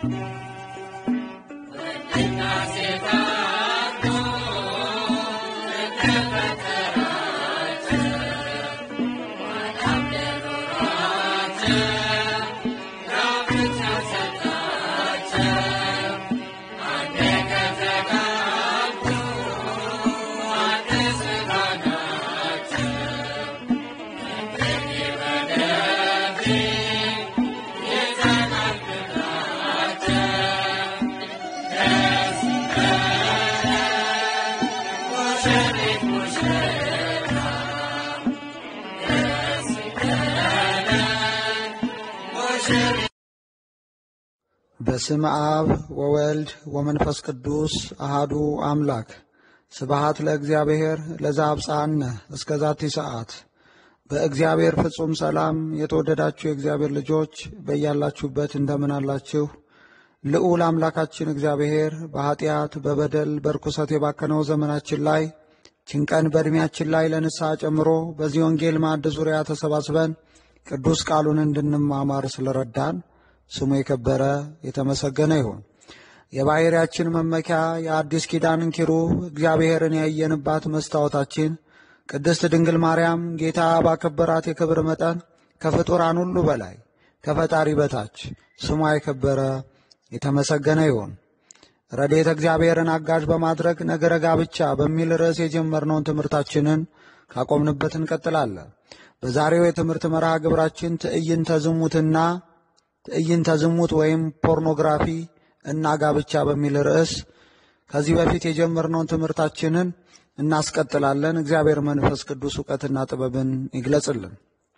በስም አብ ወወልድ ወመንፈስ ቅዱስ አሃዱ አምላክ ስብሃት ለእግዚአብሔር ለዘአብጽሐነ እስከ ዛቲ ሰዓት። በእግዚአብሔር ፍጹም ሰላም የተወደዳችሁ የእግዚአብሔር ልጆች በያላችሁበት እንደምን አላችሁ? ልዑል አምላካችን እግዚአብሔር በኀጢአት በበደል በርኩሰት የባከነው ዘመናችን ላይ ችንቀን በዕድሜያችን ላይ ለንስሐ ጨምሮ በዚህ ወንጌል ማዕድ ዙሪያ ተሰባስበን ቅዱስ ቃሉን እንድንማማር ስለረዳን ስሙ የከበረ የተመሰገነ ይሁን። የባሕርያችን መመኪያ የአዲስ ኪዳንን ኪሩብ እግዚአብሔርን ያየንባት መስታወታችን ቅድስት ድንግል ማርያም ጌታ ባከበራት የክብር መጠን ከፍጡራን ሁሉ በላይ ከፈጣሪ በታች ስሟ የከበረ የተመሰገነ ይሁን። ረድኤተ እግዚአብሔርን አጋዥ በማድረግ ነገረ ጋብቻ በሚል ርዕስ የጀመርነውን ትምህርታችንን ካቆምንበት እንቀጥላለን። በዛሬው የትምህርት መርሃ ግብራችን ትዕይንተ ዝሙትና ትዕይንተ ዝሙት ወይም ፖርኖግራፊ እና ጋብቻ በሚል ርዕስ ከዚህ በፊት የጀመርነውን ትምህርታችንን እናስቀጥላለን። እግዚአብሔር መንፈስ ቅዱስ እውቀትና ጥበብን ይግለጽልን።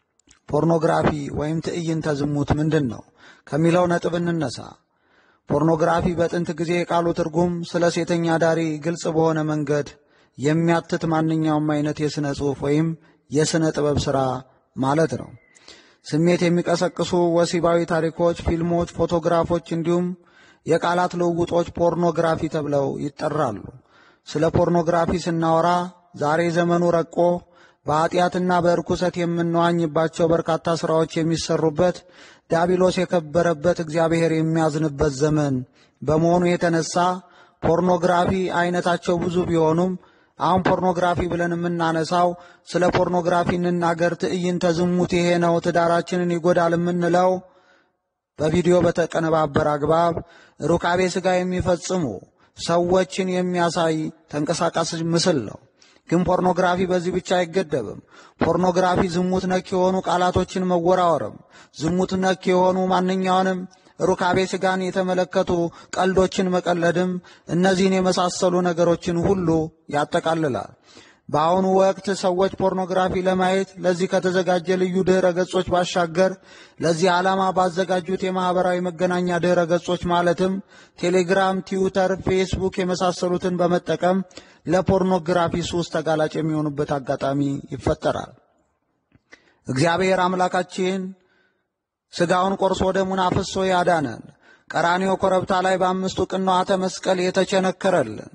ፖርኖግራፊ ወይም ትዕይንተ ዝሙት ምንድን ነው ከሚለው ነጥብ እንነሳ። ፖርኖግራፊ በጥንት ጊዜ የቃሉ ትርጉም ስለ ሴተኛ ዳሪ ግልጽ በሆነ መንገድ የሚያትት ማንኛውም አይነት የሥነ ጽሑፍ ወይም የሥነ ጥበብ ሥራ ማለት ነው። ስሜት የሚቀሰቅሱ ወሲባዊ ታሪኮች፣ ፊልሞች፣ ፎቶግራፎች እንዲሁም የቃላት ልውውጦች ፖርኖግራፊ ተብለው ይጠራሉ። ስለ ፖርኖግራፊ ስናወራ ዛሬ ዘመኑ ረቆ በኀጢአትና በርኩሰት የምንዋኝባቸው በርካታ ሥራዎች የሚሰሩበት ዲያብሎስ የከበረበት እግዚአብሔር የሚያዝንበት ዘመን በመሆኑ የተነሳ ፖርኖግራፊ አይነታቸው ብዙ ቢሆኑም አሁን ፖርኖግራፊ ብለን የምናነሳው ስለ ፖርኖግራፊ እንናገር፣ ትዕይንተ ዝሙት ይሄ ነው፣ ትዳራችንን ይጎዳል የምንለው በቪዲዮ በተቀነባበረ አግባብ ሩካቤ ሥጋ የሚፈጽሙ ሰዎችን የሚያሳይ ተንቀሳቃሽ ምስል ነው። ግን ፖርኖግራፊ በዚህ ብቻ አይገደብም። ፖርኖግራፊ ዝሙት ነክ የሆኑ ቃላቶችን መወራወርም፣ ዝሙት ነክ የሆኑ ማንኛውንም ሩካቤ ሥጋን የተመለከቱ ቀልዶችን መቀለድም እነዚህን የመሳሰሉ ነገሮችን ሁሉ ያጠቃልላል። በአሁኑ ወቅት ሰዎች ፖርኖግራፊ ለማየት ለዚህ ከተዘጋጀ ልዩ ድኅረ ገጾች ባሻገር ለዚህ ዓላማ ባዘጋጁት የማኅበራዊ መገናኛ ድኅረ ገጾች ማለትም ቴሌግራም፣ ትዊተር፣ ፌስቡክ የመሳሰሉትን በመጠቀም ለፖርኖግራፊ ሱስ ተጋላጭ የሚሆኑበት አጋጣሚ ይፈጠራል። እግዚአብሔር አምላካችን ሥጋውን ቆርሶ ደሙን አፍሶ ያዳነን ቀራንዮ ኮረብታ ላይ በአምስቱ ቅንዋተ መስቀል የተቸነከረልን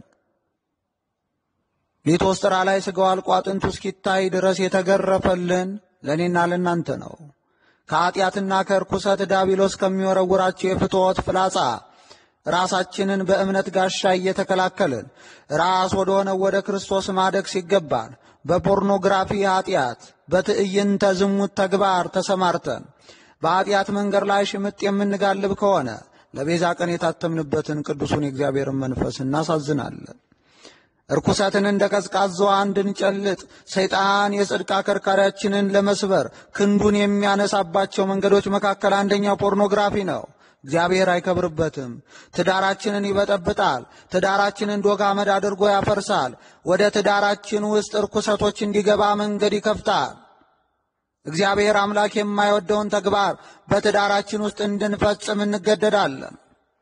ሊቶስጥራ ላይ ሥጋው አልቆ አጥንቱ እስኪታይ ድረስ የተገረፈልን ለእኔና ለእናንተ ነው። ከኀጢአትና ከርኩሰት ዳቢሎስ ከሚወረውራቸው የፍትወት ፍላጻ ራሳችንን በእምነት ጋሻ እየተከላከልን ራስ ወደ ሆነው ወደ ክርስቶስ ማደግ ሲገባን በፖርኖግራፊ ኀጢአት፣ በትዕይንተ ዝሙት ተግባር ተሰማርተን በኀጢአት መንገድ ላይ ሽምጥ የምንጋልብ ከሆነ ለቤዛ ቀን የታተምንበትን ቅዱሱን የእግዚአብሔርን መንፈስ እናሳዝናለን። እርኩሰትን እንደ ቀዝቃዛዋ እንድንጨልጥ ሰይጣን የጽድቅ አከርካሪያችንን ለመስበር ክንዱን የሚያነሳባቸው መንገዶች መካከል አንደኛው ፖርኖግራፊ ነው። እግዚአብሔር አይከብርበትም። ትዳራችንን ይበጠብጣል። ትዳራችንን ዶግ አመድ አድርጎ ያፈርሳል። ወደ ትዳራችን ውስጥ እርኩሰቶች እንዲገባ መንገድ ይከፍታል። እግዚአብሔር አምላክ የማይወደውን ተግባር በትዳራችን ውስጥ እንድንፈጽም እንገደዳለን።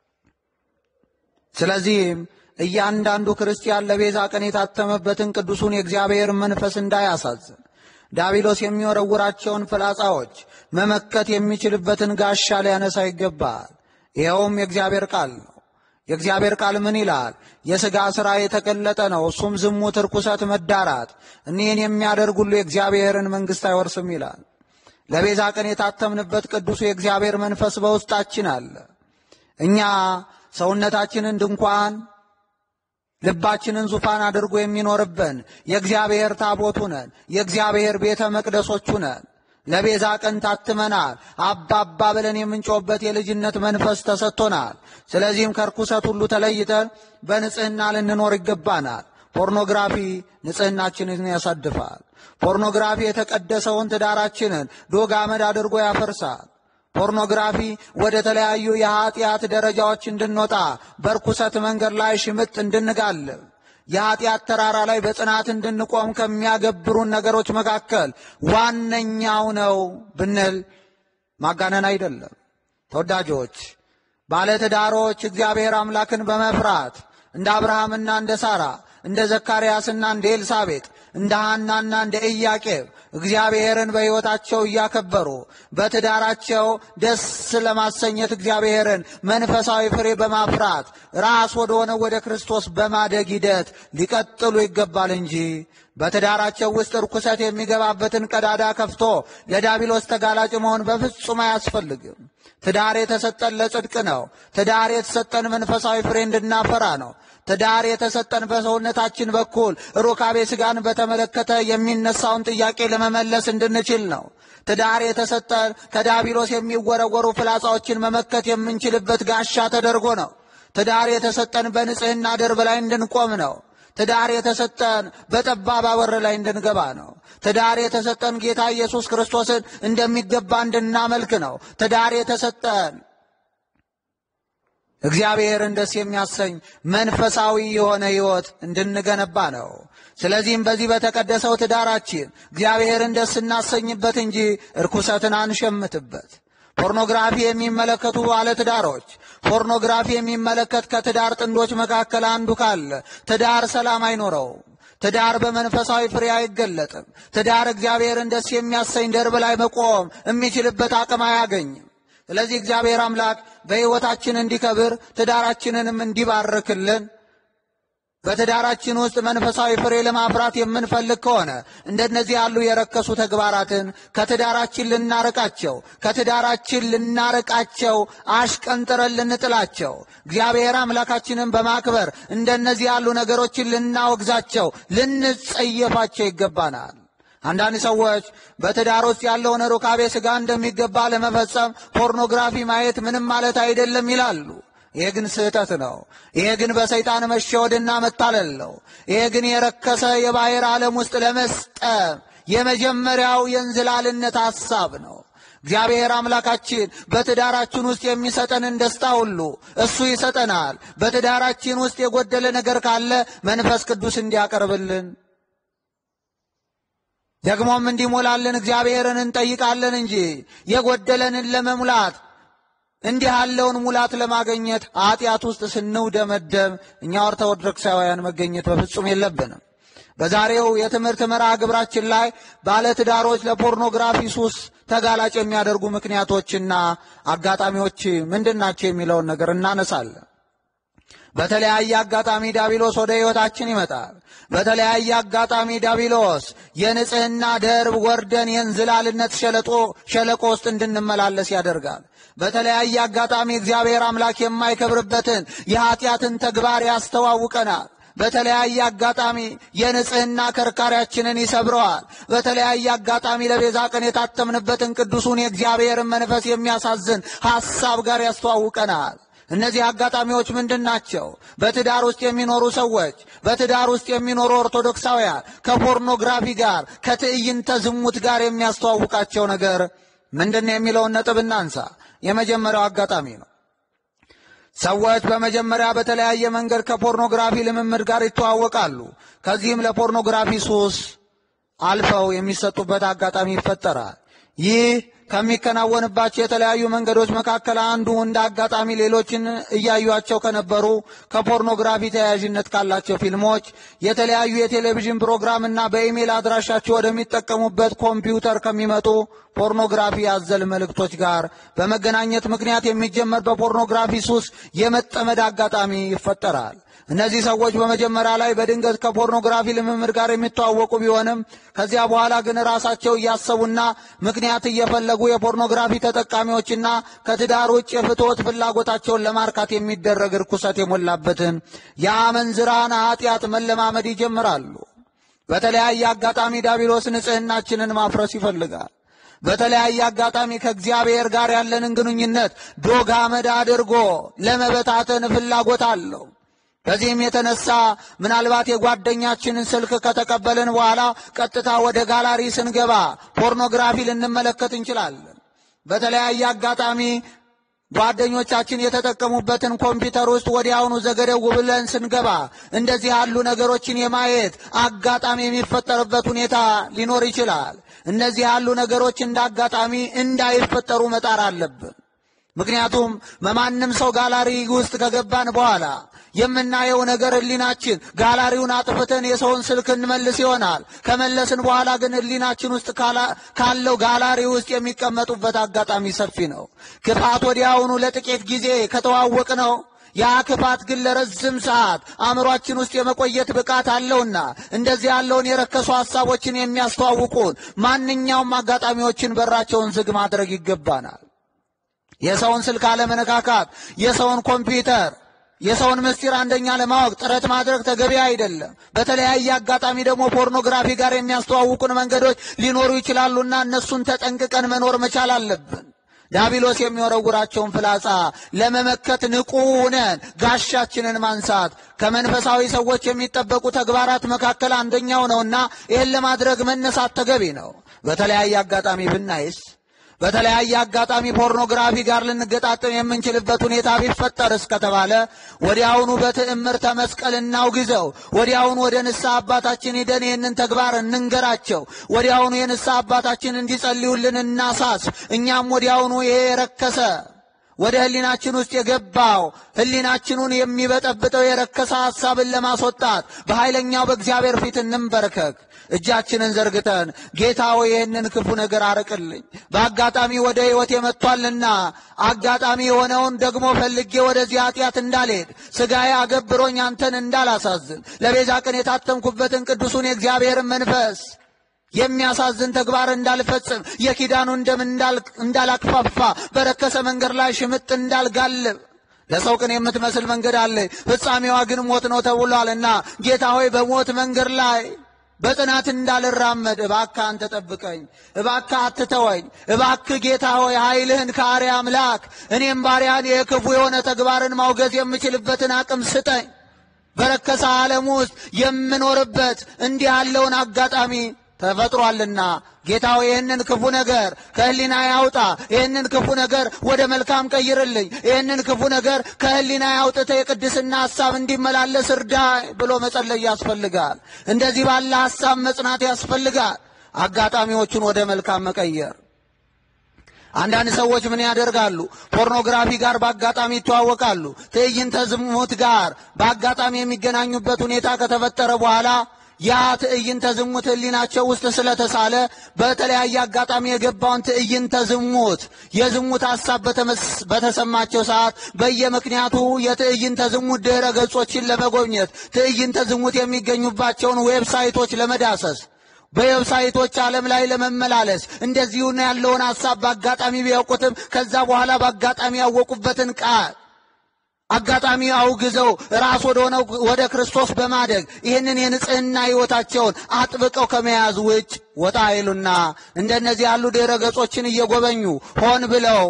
ስለዚህም እያንዳንዱ ክርስቲያን ለቤዛ ቀን የታተመበትን ቅዱሱን የእግዚአብሔር መንፈስ እንዳያሳዝን ዳቢሎስ የሚወረውራቸውን ፍላጻዎች መመከት የሚችልበትን ጋሻ ሊያነሳ ይገባል። ይኸውም የእግዚአብሔር ቃል ነው። የእግዚአብሔር ቃል ምን ይላል? የሥጋ ሥራ የተገለጠ ነው፣ እሱም ዝሙት፣ ርኩሰት፣ መዳራት። እኒህን የሚያደርግ ሁሉ የእግዚአብሔርን መንግሥት አይወርስም ይላል። ለቤዛ ቀን የታተምንበት ቅዱሱ የእግዚአብሔር መንፈስ በውስጣችን አለ። እኛ ሰውነታችንን ድንኳን ልባችንን ዙፋን አድርጎ የሚኖርብን የእግዚአብሔር ታቦቱ ነን። የእግዚአብሔር ቤተ መቅደሶቹ ነን። ለቤዛ ቀን ታትመናል። አባ አባ ብለን የምንጮህበት የልጅነት መንፈስ ተሰጥቶናል። ስለዚህም ከርኩሰት ሁሉ ተለይተን በንጽሕና ልንኖር ይገባናል። ፖርኖግራፊ ንጽሕናችንን ያሳድፋል። ፖርኖግራፊ የተቀደሰውን ትዳራችንን ዶግ አመድ አድርጎ ያፈርሳል። ፖርኖግራፊ ወደ ተለያዩ የኀጢአት ደረጃዎች እንድንወጣ በርኩሰት መንገድ ላይ ሽምጥ እንድንጋልብ የኀጢአት ተራራ ላይ በጽናት እንድንቆም ከሚያገብሩን ነገሮች መካከል ዋነኛው ነው ብንል ማጋነን አይደለም። ተወዳጆች ባለትዳሮች እግዚአብሔር አምላክን በመፍራት እንደ አብርሃምና እንደ ሳራ እንደ ዘካርያስና እንደ ኤልሳቤጥ እንደ ሐናና እንደ ኢያቄም እግዚአብሔርን በሕይወታቸው እያከበሩ በትዳራቸው ደስ ለማሰኘት እግዚአብሔርን መንፈሳዊ ፍሬ በማፍራት ራስ ወደ ሆነ ወደ ክርስቶስ በማደግ ሂደት ሊቀጥሉ ይገባል እንጂ በትዳራቸው ውስጥ ርኩሰት የሚገባበትን ቀዳዳ ከፍቶ ለዳቢሎስ ተጋላጭ መሆን በፍጹም አያስፈልግም። ትዳር የተሰጠን ለጽድቅ ነው። ትዳር የተሰጠን መንፈሳዊ ፍሬ እንድናፈራ ነው። ትዳር የተሰጠን በሰውነታችን በኩል ሩካቤ ሥጋን በተመለከተ የሚነሳውን ጥያቄ ለመመለስ እንድንችል ነው። ትዳር የተሰጠን ከዳቢሎስ የሚወረወሩ ፍላጻዎችን መመከት የምንችልበት ጋሻ ተደርጎ ነው። ትዳር የተሰጠን በንጽሕና ደርብ ላይ እንድንቆም ነው። ትዳር የተሰጠን በጠባብ በር ላይ እንድንገባ ነው። ትዳር የተሰጠን ጌታ ኢየሱስ ክርስቶስን እንደሚገባ እንድናመልክ ነው። ትዳር የተሰጠን እግዚአብሔርን ደስ የሚያሰኝ መንፈሳዊ የሆነ ሕይወት እንድንገነባ ነው። ስለዚህም በዚህ በተቀደሰው ትዳራችን እግዚአብሔርን ደስ እናሰኝበት እንጂ እርኩሰትን አንሸምትበት። ፖርኖግራፊ የሚመለከቱ ባለትዳሮች ፖርኖግራፊ የሚመለከት ከትዳር ጥንዶች መካከል አንዱ ካለ ትዳር ሰላም አይኖረውም። ትዳር በመንፈሳዊ ፍሬ አይገለጥም። ትዳር እግዚአብሔርን ደስ የሚያሰኝ ደርብ ላይ መቆም የሚችልበት አቅም አያገኝም። ስለዚህ እግዚአብሔር አምላክ በሕይወታችን እንዲከብር ትዳራችንንም እንዲባርክልን በትዳራችን ውስጥ መንፈሳዊ ፍሬ ለማፍራት የምንፈልግ ከሆነ እንደነዚህ ያሉ የረከሱ ተግባራትን ከትዳራችን ልናርቃቸው ከትዳራችን ልናርቃቸው አሽቀንጥረን ልንጥላቸው እግዚአብሔር አምላካችንን በማክበር እንደነዚህ ያሉ ነገሮችን ልናወግዛቸው ልንጸየፋቸው ይገባናል። አንዳንድ ሰዎች በትዳር ውስጥ ያለውን ሩካቤ ሥጋ እንደሚገባ ለመፈጸም ፖርኖግራፊ ማየት ምንም ማለት አይደለም ይላሉ። ይሄ ግን ስህተት ነው። ይሄ ግን በሰይጣን መሸወድና መታለል ነው። ይሄ ግን የረከሰ የባሕር ዓለም ውስጥ ለመስጠም የመጀመሪያው የእንዝላልነት ሐሳብ ነው። እግዚአብሔር አምላካችን በትዳራችን ውስጥ የሚሰጠንን ደስታ ሁሉ እሱ ይሰጠናል። በትዳራችን ውስጥ የጎደለ ነገር ካለ መንፈስ ቅዱስ እንዲያቀርብልን ደግሞም እንዲሞላልን እግዚአብሔርን እንጠይቃለን እንጂ የጎደለንን ለመሙላት እንዲህ ያለውን ሙላት ለማግኘት ኃጢአት ውስጥ ስንውደመደም እኛ ኦርቶዶክሳውያን መገኘት በፍጹም የለብንም። በዛሬው የትምህርት መርሃ ግብራችን ላይ ባለትዳሮች ለፖርኖግራፊ ሱስ ተጋላጭ የሚያደርጉ ምክንያቶችና አጋጣሚዎች ምንድናቸው የሚለውን ነገር እናነሳለን። በተለያየ አጋጣሚ ዳቢሎስ ወደ ሕይወታችን ይመጣል። በተለያየ አጋጣሚ ዳቢሎስ የንጽሕና ደርብ ወርደን የእንዝላልነት ሸለጦ ሸለቆ ውስጥ እንድንመላለስ ያደርጋል። በተለያየ አጋጣሚ እግዚአብሔር አምላክ የማይከብርበትን የኀጢአትን ተግባር ያስተዋውቀናል። በተለያየ አጋጣሚ የንጽሕና ከርካሪያችንን ይሰብረዋል። በተለያየ አጋጣሚ ለቤዛ ቀን የታተምንበትን ቅዱሱን የእግዚአብሔርን መንፈስ የሚያሳዝን ሐሳብ ጋር ያስተዋውቀናል። እነዚህ አጋጣሚዎች ምንድን ናቸው? በትዳር ውስጥ የሚኖሩ ሰዎች በትዳር ውስጥ የሚኖሩ ኦርቶዶክሳውያን ከፖርኖግራፊ ጋር ከትዕይንተ ዝሙት ጋር የሚያስተዋውቃቸው ነገር ምንድን ነው የሚለውን ነጥብ እናንሳ። የመጀመሪያው አጋጣሚ ነው። ሰዎች በመጀመሪያ በተለያየ መንገድ ከፖርኖግራፊ ልምምድ ጋር ይተዋወቃሉ። ከዚህም ለፖርኖግራፊ ሱስ አልፈው የሚሰጡበት አጋጣሚ ይፈጠራል። ይህ ከሚከናወንባቸው የተለያዩ መንገዶች መካከል አንዱ እንደ አጋጣሚ ሌሎችን እያዩቸው ከነበሩ ከፖርኖግራፊ ተያያዥነት ካላቸው ፊልሞች፣ የተለያዩ የቴሌቪዥን ፕሮግራም እና በኢሜይል አድራሻቸው ወደሚጠቀሙበት ኮምፒውተር ከሚመጡ ፖርኖግራፊ አዘል መልእክቶች ጋር በመገናኘት ምክንያት የሚጀመር በፖርኖግራፊ ሱስ የመጠመድ አጋጣሚ ይፈጠራል። እነዚህ ሰዎች በመጀመሪያ ላይ በድንገት ከፖርኖግራፊ ልምምድ ጋር የሚተዋወቁ ቢሆንም ከዚያ በኋላ ግን ራሳቸው እያሰቡና ምክንያት እየፈለጉ ያደጉ የፖርኖግራፊ ተጠቃሚዎችና ከትዳር ውጭ የፍትወት ፍላጎታቸውን ለማርካት የሚደረግ ርኩሰት የሞላበትን የአመንዝራን ኃጢአት መለማመድ ይጀምራሉ። በተለያየ አጋጣሚ ዳቢሎስ ንጽሕናችንን ማፍረስ ይፈልጋል። በተለያየ አጋጣሚ ከእግዚአብሔር ጋር ያለንን ግንኙነት ዶግ አመድ አድርጎ ለመበታተን ፍላጎት አለው። ከዚህም የተነሳ ምናልባት የጓደኛችንን ስልክ ከተቀበልን በኋላ ቀጥታ ወደ ጋላሪ ስንገባ ፖርኖግራፊ ልንመለከት እንችላለን። በተለያየ አጋጣሚ ጓደኞቻችን የተጠቀሙበትን ኮምፒውተር ውስጥ ወዲያውኑ ዘገደው ብለን ስንገባ እንደዚህ ያሉ ነገሮችን የማየት አጋጣሚ የሚፈጠርበት ሁኔታ ሊኖር ይችላል። እነዚህ ያሉ ነገሮች እንደ አጋጣሚ እንዳይፈጠሩ መጣር አለብን። ምክንያቱም በማንም ሰው ጋላሪ ውስጥ ከገባን በኋላ የምናየው ነገር ሕሊናችን ጋላሪውን አጥፍተን የሰውን ስልክ እንመልስ ይሆናል። ከመለስን በኋላ ግን ሕሊናችን ውስጥ ካለው ጋላሪ ውስጥ የሚቀመጡበት አጋጣሚ ሰፊ ነው። ክፋት ወዲያውኑ ለጥቂት ጊዜ ከተዋወቅ ነው ያ ክፋት ግን ለረዝም ሰዓት አእምሯችን ውስጥ የመቆየት ብቃት አለውና እንደዚህ ያለውን የረከሱ ሐሳቦችን የሚያስተዋውቁን ማንኛውም አጋጣሚዎችን በራቸውን ዝግ ማድረግ ይገባናል። የሰውን ስልክ አለመነካካት፣ የሰውን ኮምፒውተር የሰውን ምስጢር አንደኛ ለማወቅ ጥረት ማድረግ ተገቢ አይደለም። በተለያየ አጋጣሚ ደግሞ ፖርኖግራፊ ጋር የሚያስተዋውቁን መንገዶች ሊኖሩ ይችላሉና እነሱን ተጠንቅቀን መኖር መቻል አለብን። ዳቢሎስ የሚወረውራቸውን ፍላጻ ለመመከት ንቁ ነን። ጋሻችንን ማንሳት ከመንፈሳዊ ሰዎች የሚጠበቁ ተግባራት መካከል አንደኛው ነውና ይህን ለማድረግ መነሳት ተገቢ ነው። በተለያየ አጋጣሚ ብናይስ በተለያየ አጋጣሚ ፖርኖግራፊ ጋር ልንገጣጠም የምንችልበት ሁኔታ ቢፈጠር እስከተባለ ወዲያውኑ በትዕምርተ መስቀል እናውግዘው። ወዲያውኑ ወደ ንስሐ አባታችን ሂደን ይህንን ተግባር እንንገራቸው። ወዲያውኑ የንስሐ አባታችን እንዲጸልዩልን እናሳስ። እኛም ወዲያውኑ ይሄ የረከሰ ወደ ሕሊናችን ውስጥ የገባው ሕሊናችኑን የሚበጠብጠው የረከሰ ሐሳብን ለማስወጣት በኃይለኛው በእግዚአብሔር ፊት እንንበርከክ። እጃችንን ዘርግተን ጌታ ሆይ ይህንን ክፉ ነገር አርቅልኝ፣ በአጋጣሚ ወደ ሕይወት የመጥቷልና አጋጣሚ የሆነውን ደግሞ ፈልጌ ወደዚህ ኃጢአት እንዳልሄድ ሥጋዬ አገብሮኝ አንተን እንዳላሳዝን ለቤዛ ቀን የታተምኩበትን ቅዱሱን የእግዚአብሔርን መንፈስ የሚያሳዝን ተግባር እንዳልፈጽም የኪዳኑን ደም እንዳላክፋፋ በረከሰ መንገድ ላይ ሽምጥ እንዳልጋልብ ለሰው ቅን የምትመስል መንገድ አለ፣ ፍጻሜዋ ግን ሞት ነው ተብሏልና ጌታ ሆይ በሞት መንገድ ላይ በጥናት እንዳልራመድ እባክህ አንተ ጠብቀኝ፣ እባክህ አትተወኝ፣ እባክህ ጌታ ሆይ ኃይልህን ከአርያ አምላክ እኔም ባሪያን የክፉ የሆነ ተግባርን ማውገዝ የምችልበትን አቅም ስጠኝ። በረከሰ ዓለም ውስጥ የምኖርበት እንዲህ ያለውን አጋጣሚ ተፈጥሯልና ጌታው ይህንን ክፉ ነገር ከህሊና ያውጣ። ይህንን ክፉ ነገር ወደ መልካም ቀይርልኝ። ይህንን ክፉ ነገር ከህሊና ያውጥተ የቅድስና ሐሳብ እንዲመላለስ እርዳይ ብሎ መጸለይ ያስፈልጋል። እንደዚህ ባለ ሐሳብ መጽናት ያስፈልጋል። አጋጣሚዎቹን ወደ መልካም መቀየር። አንዳንድ ሰዎች ምን ያደርጋሉ? ፖርኖግራፊ ጋር በአጋጣሚ ይተዋወቃሉ። ትዕይንተ ዝሙት ጋር በአጋጣሚ የሚገናኙበት ሁኔታ ከተፈጠረ በኋላ ያ ትዕይንተ ዝሙት ህሊናቸው ውስጥ ስለተሳለ በተለያየ አጋጣሚ የገባውን ትዕይንተ ዝሙት የዝሙት ሐሳብ በተሰማቸው ሰዓት በየምክንያቱ የትዕይንተ ዝሙት ድኅረ ገጾችን ለመጎብኘት ትዕይንተ ዝሙት የሚገኙባቸውን ዌብሳይቶች ለመዳሰስ በዌብሳይቶች ዓለም ላይ ለመመላለስ እንደዚሁን ያለውን ሐሳብ በአጋጣሚ ቢያውቁትም ከዛ በኋላ በአጋጣሚ ያወቁበትን ቃል አጋጣሚ አውግዘው ራስ ወደ ሆነው ወደ ክርስቶስ በማደግ ይህንን የንጽህና ሕይወታቸውን አጥብቀው ከመያዝ ውጭ ወጣ አይሉና እንደነዚህ ያሉ ድረ ገጾችን እየጎበኙ ሆን ብለው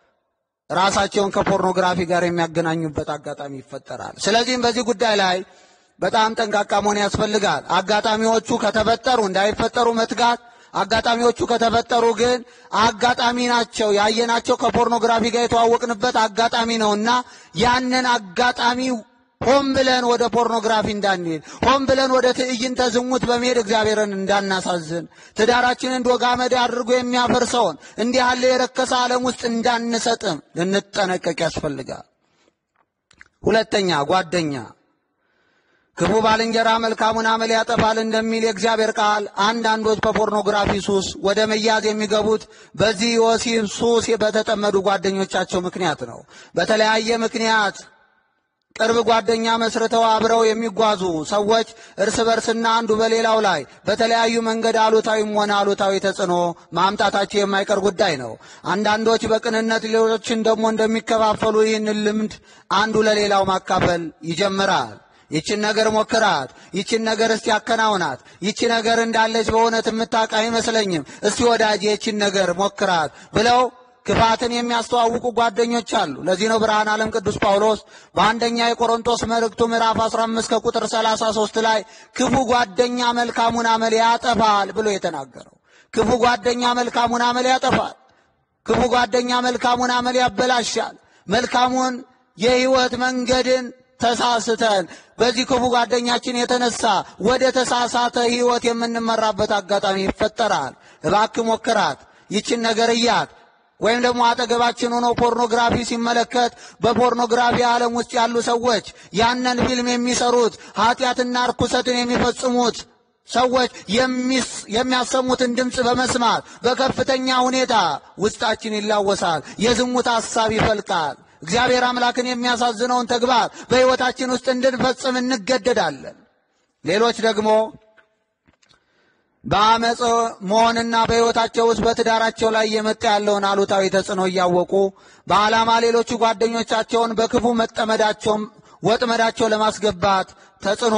ራሳቸውን ከፖርኖግራፊ ጋር የሚያገናኙበት አጋጣሚ ይፈጠራል። ስለዚህም በዚህ ጉዳይ ላይ በጣም ጠንቃቃ መሆን ያስፈልጋል። አጋጣሚዎቹ ከተፈጠሩ እንዳይፈጠሩ መትጋት አጋጣሚዎቹ ከተፈጠሩ ግን አጋጣሚ ናቸው። ያየናቸው ከፖርኖግራፊ ጋር የተዋወቅንበት አጋጣሚ ነውና ያንን አጋጣሚ ሆን ብለን ወደ ፖርኖግራፊ እንዳንሄድ፣ ሆን ብለን ወደ ትዕይንተ ዝሙት በመሄድ እግዚአብሔርን እንዳናሳዝን፣ ትዳራችንን ዶግ አመድ አድርጎ የሚያፈርሰውን እንዲህ ያለ የረከሰ ዓለም ውስጥ እንዳንሰጥም ልንጠነቀቅ ያስፈልጋል። ሁለተኛ ጓደኛ ክፉ ባልንጀራ መልካሙን አመል ያጠፋል እንደሚል የእግዚአብሔር ቃል አንዳንዶች በፖርኖግራፊ ሱስ ወደ መያዝ የሚገቡት በዚህ ወሲብ ሱስ በተጠመዱ ጓደኞቻቸው ምክንያት ነው። በተለያየ ምክንያት ቅርብ ጓደኛ መስርተው አብረው የሚጓዙ ሰዎች እርስ በርስና አንዱ በሌላው ላይ በተለያዩ መንገድ አሉታዊም ሆነ አሉታዊ ተጽዕኖ ማምጣታቸው የማይቀር ጉዳይ ነው። አንዳንዶች በቅንነት ሌሎችን ደግሞ እንደሚከፋፈሉ ይህንን ልምድ አንዱ ለሌላው ማካፈል ይጀምራል። ይችን ነገር ሞክራት፣ ይችን ነገር እስቲ ያከናውናት፣ ይቺ ነገር እንዳለች በእውነት የምታውቅ አይመስለኝም፣ እስቲ ወዳጅ ይችን ነገር ሞክራት ብለው ክፋትን የሚያስተዋውቁ ጓደኞች አሉ። ለዚህ ነው ብርሃን ዓለም ቅዱስ ጳውሎስ በአንደኛ የቆሮንቶስ መልእክቱ ምዕራፍ 15 ከቁጥር 33 ላይ ክፉ ጓደኛ መልካሙን አመል ያጠፋል ብሎ የተናገረው። ክፉ ጓደኛ መልካሙን አመል ያጠፋል። ክፉ ጓደኛ መልካሙን አመል ያበላሻል። መልካሙን የሕይወት መንገድን ተሳስተን በዚህ ክፉ ጓደኛችን የተነሳ ወደ ተሳሳተ ሕይወት የምንመራበት አጋጣሚ ይፈጠራል። እባክህ ሞክራት፣ ይችን ነገር እያት ወይም ደግሞ አጠገባችን ሆኖ ፖርኖግራፊ ሲመለከት በፖርኖግራፊ ዓለም ውስጥ ያሉ ሰዎች ያንን ፊልም የሚሰሩት ኃጢአትና ርኩሰትን የሚፈጽሙት ሰዎች የሚያሰሙትን ድምፅ በመስማት በከፍተኛ ሁኔታ ውስጣችን ይላወሳል። የዝሙት ሐሳብ ይፈልቃል። እግዚአብሔር አምላክን የሚያሳዝነውን ተግባር በሕይወታችን ውስጥ እንድንፈጽም እንገደዳለን። ሌሎች ደግሞ በአመፅ መሆንና በሕይወታቸው ውስጥ በትዳራቸው ላይ እየመጣ ያለውን አሉታዊ ተጽዕኖ እያወቁ በዓላማ ሌሎቹ ጓደኞቻቸውን በክፉ መጠመዳቸውን ወጥመዳቸው ለማስገባት ተጽዕኖ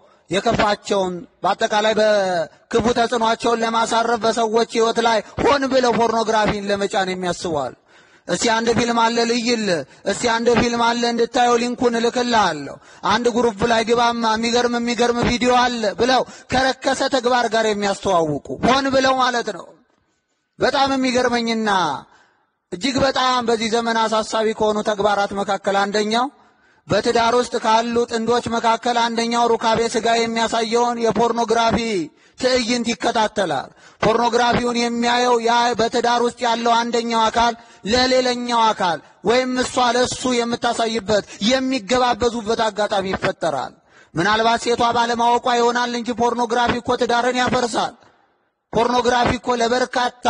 የከፋቸውን በአጠቃላይ በክፉ ተጽዕኖቸውን ለማሳረፍ በሰዎች ሕይወት ላይ ሆን ብለው ፖርኖግራፊን ለመጫን የሚያስቧል። እስቲ አንድ ፊልም አለ ልይል፣ እስቲ አንድ ፊልም አለ እንድታየው ሊንኩን እልክልሃለሁ፣ አንድ ግሩፕ ላይ ግባማ የሚገርም የሚገርም ቪዲዮ አለ ብለው ከረከሰ ተግባር ጋር የሚያስተዋውቁ ሆን ብለው ማለት ነው። በጣም የሚገርመኝና እጅግ በጣም በዚህ ዘመን አሳሳቢ ከሆኑ ተግባራት መካከል አንደኛው በትዳር ውስጥ ካሉ ጥንዶች መካከል አንደኛው ሩካቤ ሥጋ የሚያሳየውን የፖርኖግራፊ ትዕይንት ይከታተላል። ፖርኖግራፊውን የሚያየው ያ በትዳር ውስጥ ያለው አንደኛው አካል ለሌላኛው አካል ወይም እሷ ለእሱ የምታሳይበት የሚገባበዙበት አጋጣሚ ይፈጠራል። ምናልባት ሴቷ ባለማወቋ ይሆናል እንጂ ፖርኖግራፊ እኮ ትዳርን ያፈርሳል። ፖርኖግራፊ እኮ ለበርካታ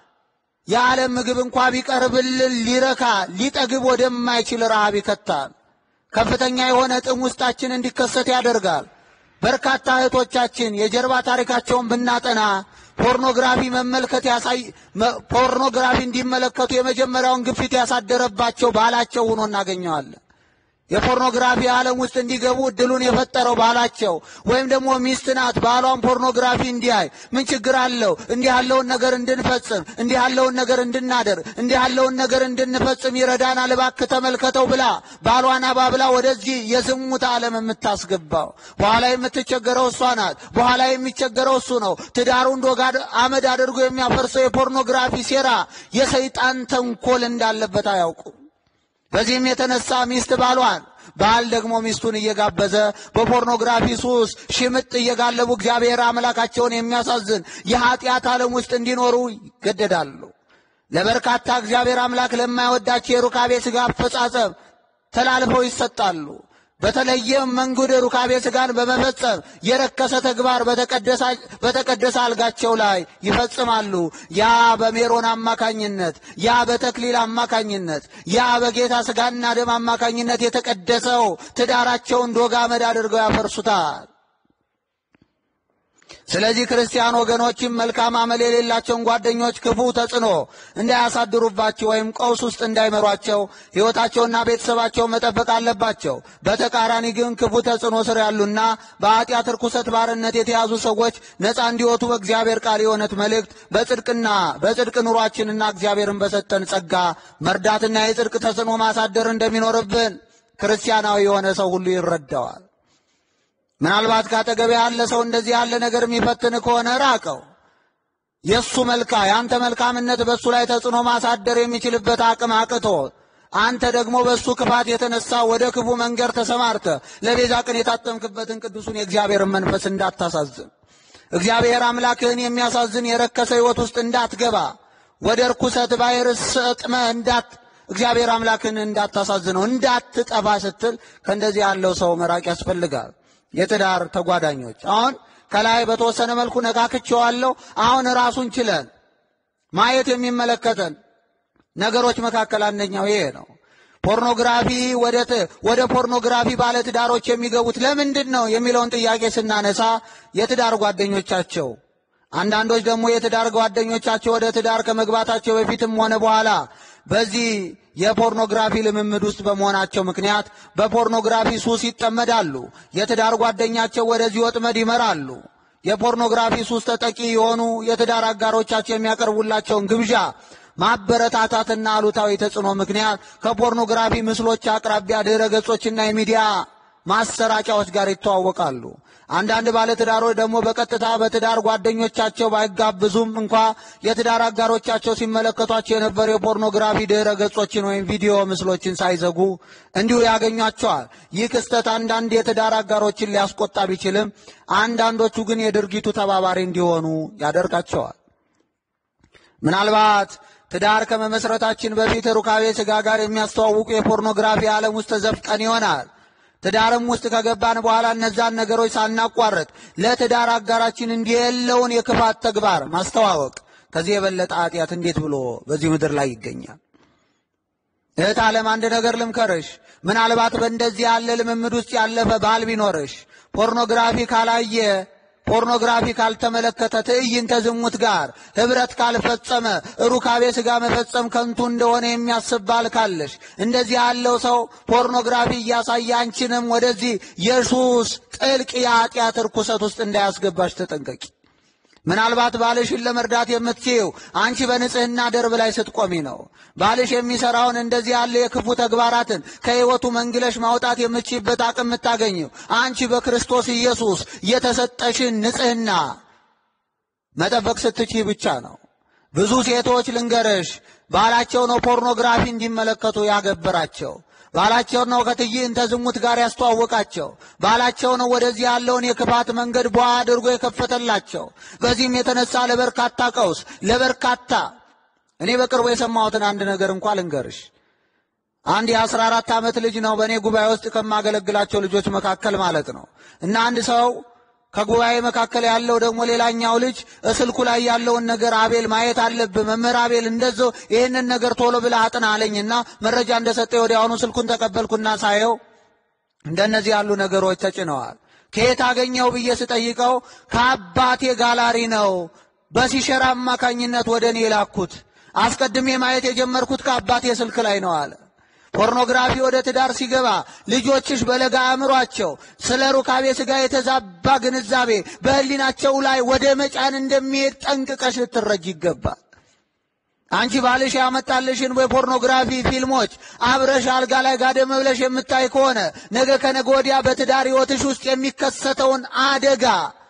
የዓለም ምግብ እንኳ ቢቀርብልን ሊረካ ሊጠግብ ወደማይችል ረሃብ ይከታል። ከፍተኛ የሆነ ጥም ውስጣችን እንዲከሰት ያደርጋል። በርካታ እህቶቻችን የጀርባ ታሪካቸውን ብናጠና ፖርኖግራፊ መመልከት ያሳይ ፖርኖግራፊ እንዲመለከቱ የመጀመሪያውን ግፊት ያሳደረባቸው ባላቸው ሆኖ እናገኘዋለን። የፖርኖግራፊ ዓለም ውስጥ እንዲገቡ እድሉን የፈጠረው ባላቸው ወይም ደግሞ ሚስት ናት። ባሏን ፖርኖግራፊ እንዲያይ ምን ችግር አለው? እንዲህ ያለውን ነገር እንድንፈጽም፣ እንዲህ ያለውን ነገር እንድናደርግ፣ እንዲህ ያለውን ነገር እንድንፈጽም ይረዳናል፣ እባክህ ተመልከተው ብላ ባሏን አባብላ ወደዚህ የዝሙት ዓለም የምታስገባው በኋላ የምትቸገረው እሷ ናት። በኋላ የሚቸገረው እሱ ነው። ትዳሩን ዶጋ አመድ አድርጎ የሚያፈርሰው የፖርኖግራፊ ሴራ፣ የሰይጣን ተንኮል እንዳለበት አያውቁ። በዚህም የተነሳ ሚስት ባሏን ባል ደግሞ ሚስቱን እየጋበዘ በፖርኖግራፊ ሱስ ሽምጥ እየጋለቡ እግዚአብሔር አምላካቸውን የሚያሳዝን የኃጢአት ዓለም ውስጥ እንዲኖሩ ይገደዳሉ። ለበርካታ እግዚአብሔር አምላክ ለማይወዳቸው የሩካቤ ሥጋ አፈጻጸም ተላልፈው ይሰጣሉ። በተለየም መንገድ ሩካቤ ሥጋን በመፈጸም የረከሰ ተግባር በተቀደሰ አልጋቸው ላይ ይፈጽማሉ። ያ በሜሮን አማካኝነት፣ ያ በተክሊል አማካኝነት፣ ያ በጌታ ሥጋና ደም አማካኝነት የተቀደሰው ትዳራቸውን ዶግ አመድ አድርገው ያፈርሱታል። ስለዚህ ክርስቲያን ወገኖችም መልካም አመል የሌላቸውን ጓደኞች ክፉ ተጽዕኖ እንዳያሳድሩባቸው ወይም ቀውስ ውስጥ እንዳይመሯቸው ሕይወታቸውና ቤተሰባቸው መጠበቅ አለባቸው። በተቃራኒ ግን ክፉ ተጽዕኖ ስር ያሉና በኃጢአት ርኩሰት ባርነት የተያዙ ሰዎች ነፃ እንዲወጡ በእግዚአብሔር ቃል የእውነት መልእክት በጽድቅና በጽድቅ ኑሯችንና እግዚአብሔርን በሰጠን ጸጋ መርዳትና የጽድቅ ተጽዕኖ ማሳደር እንደሚኖርብን ክርስቲያናዊ የሆነ ሰው ሁሉ ይረዳዋል። ምናልባት ካጠገብ ያለ ሰው እንደዚህ ያለ ነገር የሚፈትን ከሆነ ራቀው። የእሱ መልካ የአንተ መልካምነት በእሱ ላይ ተጽዕኖ ማሳደር የሚችልበት አቅም አቅቶ አንተ ደግሞ በእሱ ክፋት የተነሳ ወደ ክፉ መንገድ ተሰማርተ ለቤዛ ቀን የታጠምክበትን ቅዱሱን የእግዚአብሔርን መንፈስ እንዳታሳዝን፣ እግዚአብሔር አምላክህን የሚያሳዝን የረከሰ ሕይወት ውስጥ እንዳትገባ፣ ወደ ርኩሰት ባሕር ሰጥመ እንዳት እግዚአብሔር አምላክህን እንዳታሳዝነው እንዳትጠፋ ስትል ከእንደዚህ ያለው ሰው መራቅ ያስፈልጋል። የትዳር ተጓዳኞች አሁን ከላይ በተወሰነ መልኩ ነካክቼዋለሁ። አሁን ራሱን ችለን ማየት የሚመለከተን ነገሮች መካከል አንደኛው ይሄ ነው። ፖርኖግራፊ ወደ ፖርኖግራፊ ባለትዳሮች የሚገቡት ለምንድን ነው የሚለውን ጥያቄ ስናነሳ የትዳር ጓደኞቻቸው አንዳንዶች ደግሞ የትዳር ጓደኞቻቸው ወደ ትዳር ከመግባታቸው በፊትም ሆነ በኋላ በዚህ የፖርኖግራፊ ልምምድ ውስጥ በመሆናቸው ምክንያት በፖርኖግራፊ ሱስ ይጠመዳሉ። የትዳር ጓደኛቸው ወደዚህ ወጥመድ ይመራሉ። የፖርኖግራፊ ሱስ ተጠቂ የሆኑ የትዳር አጋሮቻቸው የሚያቀርቡላቸውን ግብዣ ማበረታታትና አሉታዊ ተጽዕኖ ምክንያት ከፖርኖግራፊ ምስሎች አቅራቢያ ድረ ገጾችና የሚዲያ ማሰራጫዎች ጋር ይተዋወቃሉ። አንዳንድ ባለትዳሮች ደግሞ በቀጥታ በትዳር ጓደኞቻቸው ባይጋብዙም እንኳ የትዳር አጋሮቻቸው ሲመለከቷቸው የነበሩ የፖርኖግራፊ ድረ ገጾችን ወይም ቪዲዮ ምስሎችን ሳይዘጉ እንዲሁ ያገኟቸዋል። ይህ ክስተት አንዳንድ የትዳር አጋሮችን ሊያስቆጣ ቢችልም፣ አንዳንዶቹ ግን የድርጊቱ ተባባሪ እንዲሆኑ ያደርጋቸዋል። ምናልባት ትዳር ከመመስረታችን በፊት ሩካቤ ሥጋ ጋር የሚያስተዋውቁ የፖርኖግራፊ ዓለም ውስጥ ተዘፍቀን ይሆናል። ትዳርም ውስጥ ከገባን በኋላ እነዛን ነገሮች ሳናቋርጥ ለትዳር አጋራችን እንዲህ የለውን የክፋት ተግባር ማስተዋወቅ ከዚህ የበለጠ ኃጢአት እንዴት ብሎ በዚህ ምድር ላይ ይገኛል? እህት ዓለም አንድ ነገር ልምከርሽ። ምናልባት በእንደዚህ ያለ ልምምድ ውስጥ ያለፈ ባል ቢኖርሽ ፖርኖግራፊ ካላየ ፖርኖግራፊ ካልተመለከተ ትዕይንተ ዝሙት ጋር ኅብረት ካልፈጸመ ሩካቤ ሥጋ መፈጸም ከንቱ እንደሆነ የሚያስብ ባል ካለሽ እንደዚህ ያለው ሰው ፖርኖግራፊ እያሳየ አንቺንም ወደዚህ የሱስ ጥልቅ የኃጢአት ርኩሰት ውስጥ እንዳያስገባሽ ተጠንቀቂ። ምናልባት ባልሽን ለመርዳት የምትችይው አንቺ በንጽሕና ደርብ ላይ ስትቆሚ ነው። ባልሽ የሚሠራውን እንደዚህ ያለ የክፉ ተግባራትን ከሕይወቱ መንግለሽ ማውጣት የምትችይበት አቅም የምታገኘው አንቺ በክርስቶስ ኢየሱስ የተሰጠሽን ንጽሕና መጠበቅ ስትችይ ብቻ ነው። ብዙ ሴቶች ልንገርሽ፣ ባላቸው ነው ፖርኖግራፊ እንዲመለከቱ ያገበራቸው። ባላቸው ነው ከትዕይንተ ዝሙት ጋር ያስተዋወቃቸው። ባላቸው ነው ወደዚህ ያለውን የክፋት መንገድ ቧ አድርጎ የከፈተላቸው። በዚህም የተነሳ ለበርካታ ቀውስ፣ ለበርካታ እኔ በቅርቡ የሰማሁትን አንድ ነገር እንኳ ልንገርሽ። አንድ የአስራ አራት ዓመት ልጅ ነው በእኔ ጉባኤ ውስጥ ከማገለግላቸው ልጆች መካከል ማለት ነው እና አንድ ሰው ከጉባኤ መካከል ያለው ደግሞ ሌላኛው ልጅ እስልኩ ላይ ያለውን ነገር አቤል ማየት አለብህ፣ መምህር አቤል እንደዚያው ይህንን ነገር ቶሎ ብለህ አጥና አለኝና መረጃ እንደሰጠ ወዲያውኑ ስልኩን ተቀበልኩና ሳየው እንደነዚህ ያሉ ነገሮች ተጭነዋል። ከየት አገኘው ብዬ ስጠይቀው ከአባቴ ጋላሪ ነው በሲሸር አማካኝነት ወደ እኔ የላኩት። አስቀድሜ ማየት የጀመርኩት ከአባቴ ስልክ ላይ ነው አለ። ፖርኖግራፊ ወደ ትዳር ሲገባ ልጆችሽ በለጋ አእምሯቸው ስለ ሩካቤ ሥጋ የተዛባ ግንዛቤ በሕሊናቸው ላይ ወደ መጫን እንደሚሄድ ጠንቅቀሽ ልትረጅ ይገባል። አንቺ ባልሽ ያመጣልሽን የፖርኖግራፊ ፊልሞች አብረሽ አልጋ ላይ ጋደም ብለሽ የምታይ ከሆነ ነገ ከነገ ወዲያ በትዳር ሕይወትሽ ውስጥ የሚከሰተውን አደጋ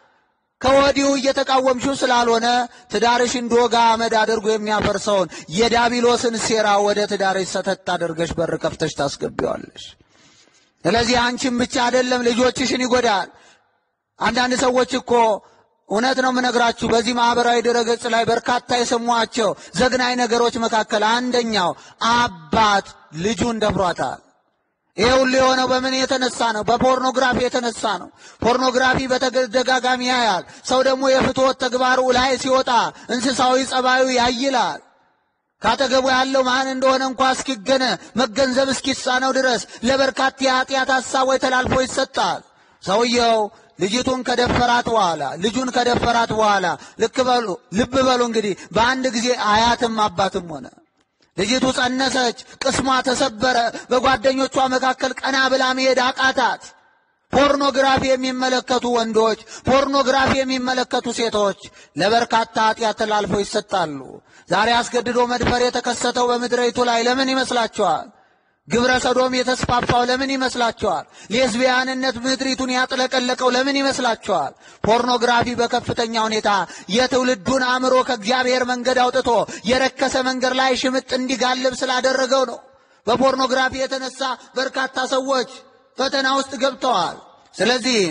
ከወዲሁ እየተቃወምሽው ስላልሆነ ትዳርሽ እንዲወጋ አመድ አድርጎ የሚያፈርሰውን የዳቢሎስን ሴራ ወደ ትዳርሽ ሰተት አድርገሽ በር ከፍተሽ ታስገቢዋለሽ። ስለዚህ አንቺም ብቻ አይደለም ልጆችሽን ይጎዳል። አንዳንድ ሰዎች እኮ እውነት ነው የምነግራችሁ፣ በዚህ ማኅበራዊ ድረገጽ ላይ በርካታ የሰሟቸው ዘግናኝ ነገሮች መካከል አንደኛው አባት ልጁን ደፍሯታል። ይሄ ሁሉ የሆነው በምን የተነሳ ነው? በፖርኖግራፊ የተነሳ ነው። ፖርኖግራፊ በተደጋጋሚ ያያል። ሰው ደግሞ የፍትወት ተግባሩ ላይ ሲወጣ እንስሳዊ ጸባዩ ያይላል። ካጠገቡ ያለው ማን እንደሆነ እንኳ እስኪገነ መገንዘብ እስኪሳነው ድረስ ለበርካታ የኃጢአት ሐሳቦች ተላልፎ ይሰጣል። ሰውየው ልጅቱን ከደፈራት በኋላ ልጁን ከደፈራት በኋላ ልክ በሉ ልብ በሉ እንግዲህ በአንድ ጊዜ አያትም አባትም ሆነ። ልጅቱ ጸነሰች፣ ቅስሟ ተሰበረ። በጓደኞቿ መካከል ቀና ብላ መሄድ አቃታት። ፖርኖግራፊ የሚመለከቱ ወንዶች፣ ፖርኖግራፊ የሚመለከቱ ሴቶች ለበርካታ ኃጢአት ተላልፈው ይሰጣሉ። ዛሬ አስገድዶ መድፈር የተከሰተው በምድሪቱ ላይ ለምን ይመስላችኋል? ግብረ ሰዶም የተስፋፋው ለምን ይመስላችኋል? ሌዝቢያንነት ምድሪቱን ያጥለቀለቀው ለምን ይመስላችኋል? ፖርኖግራፊ በከፍተኛ ሁኔታ የትውልዱን አእምሮ ከእግዚአብሔር መንገድ አውጥቶ የረከሰ መንገድ ላይ ሽምጥ እንዲጋልብ ስላደረገው ነው። በፖርኖግራፊ የተነሳ በርካታ ሰዎች ፈተና ውስጥ ገብተዋል። ስለዚህ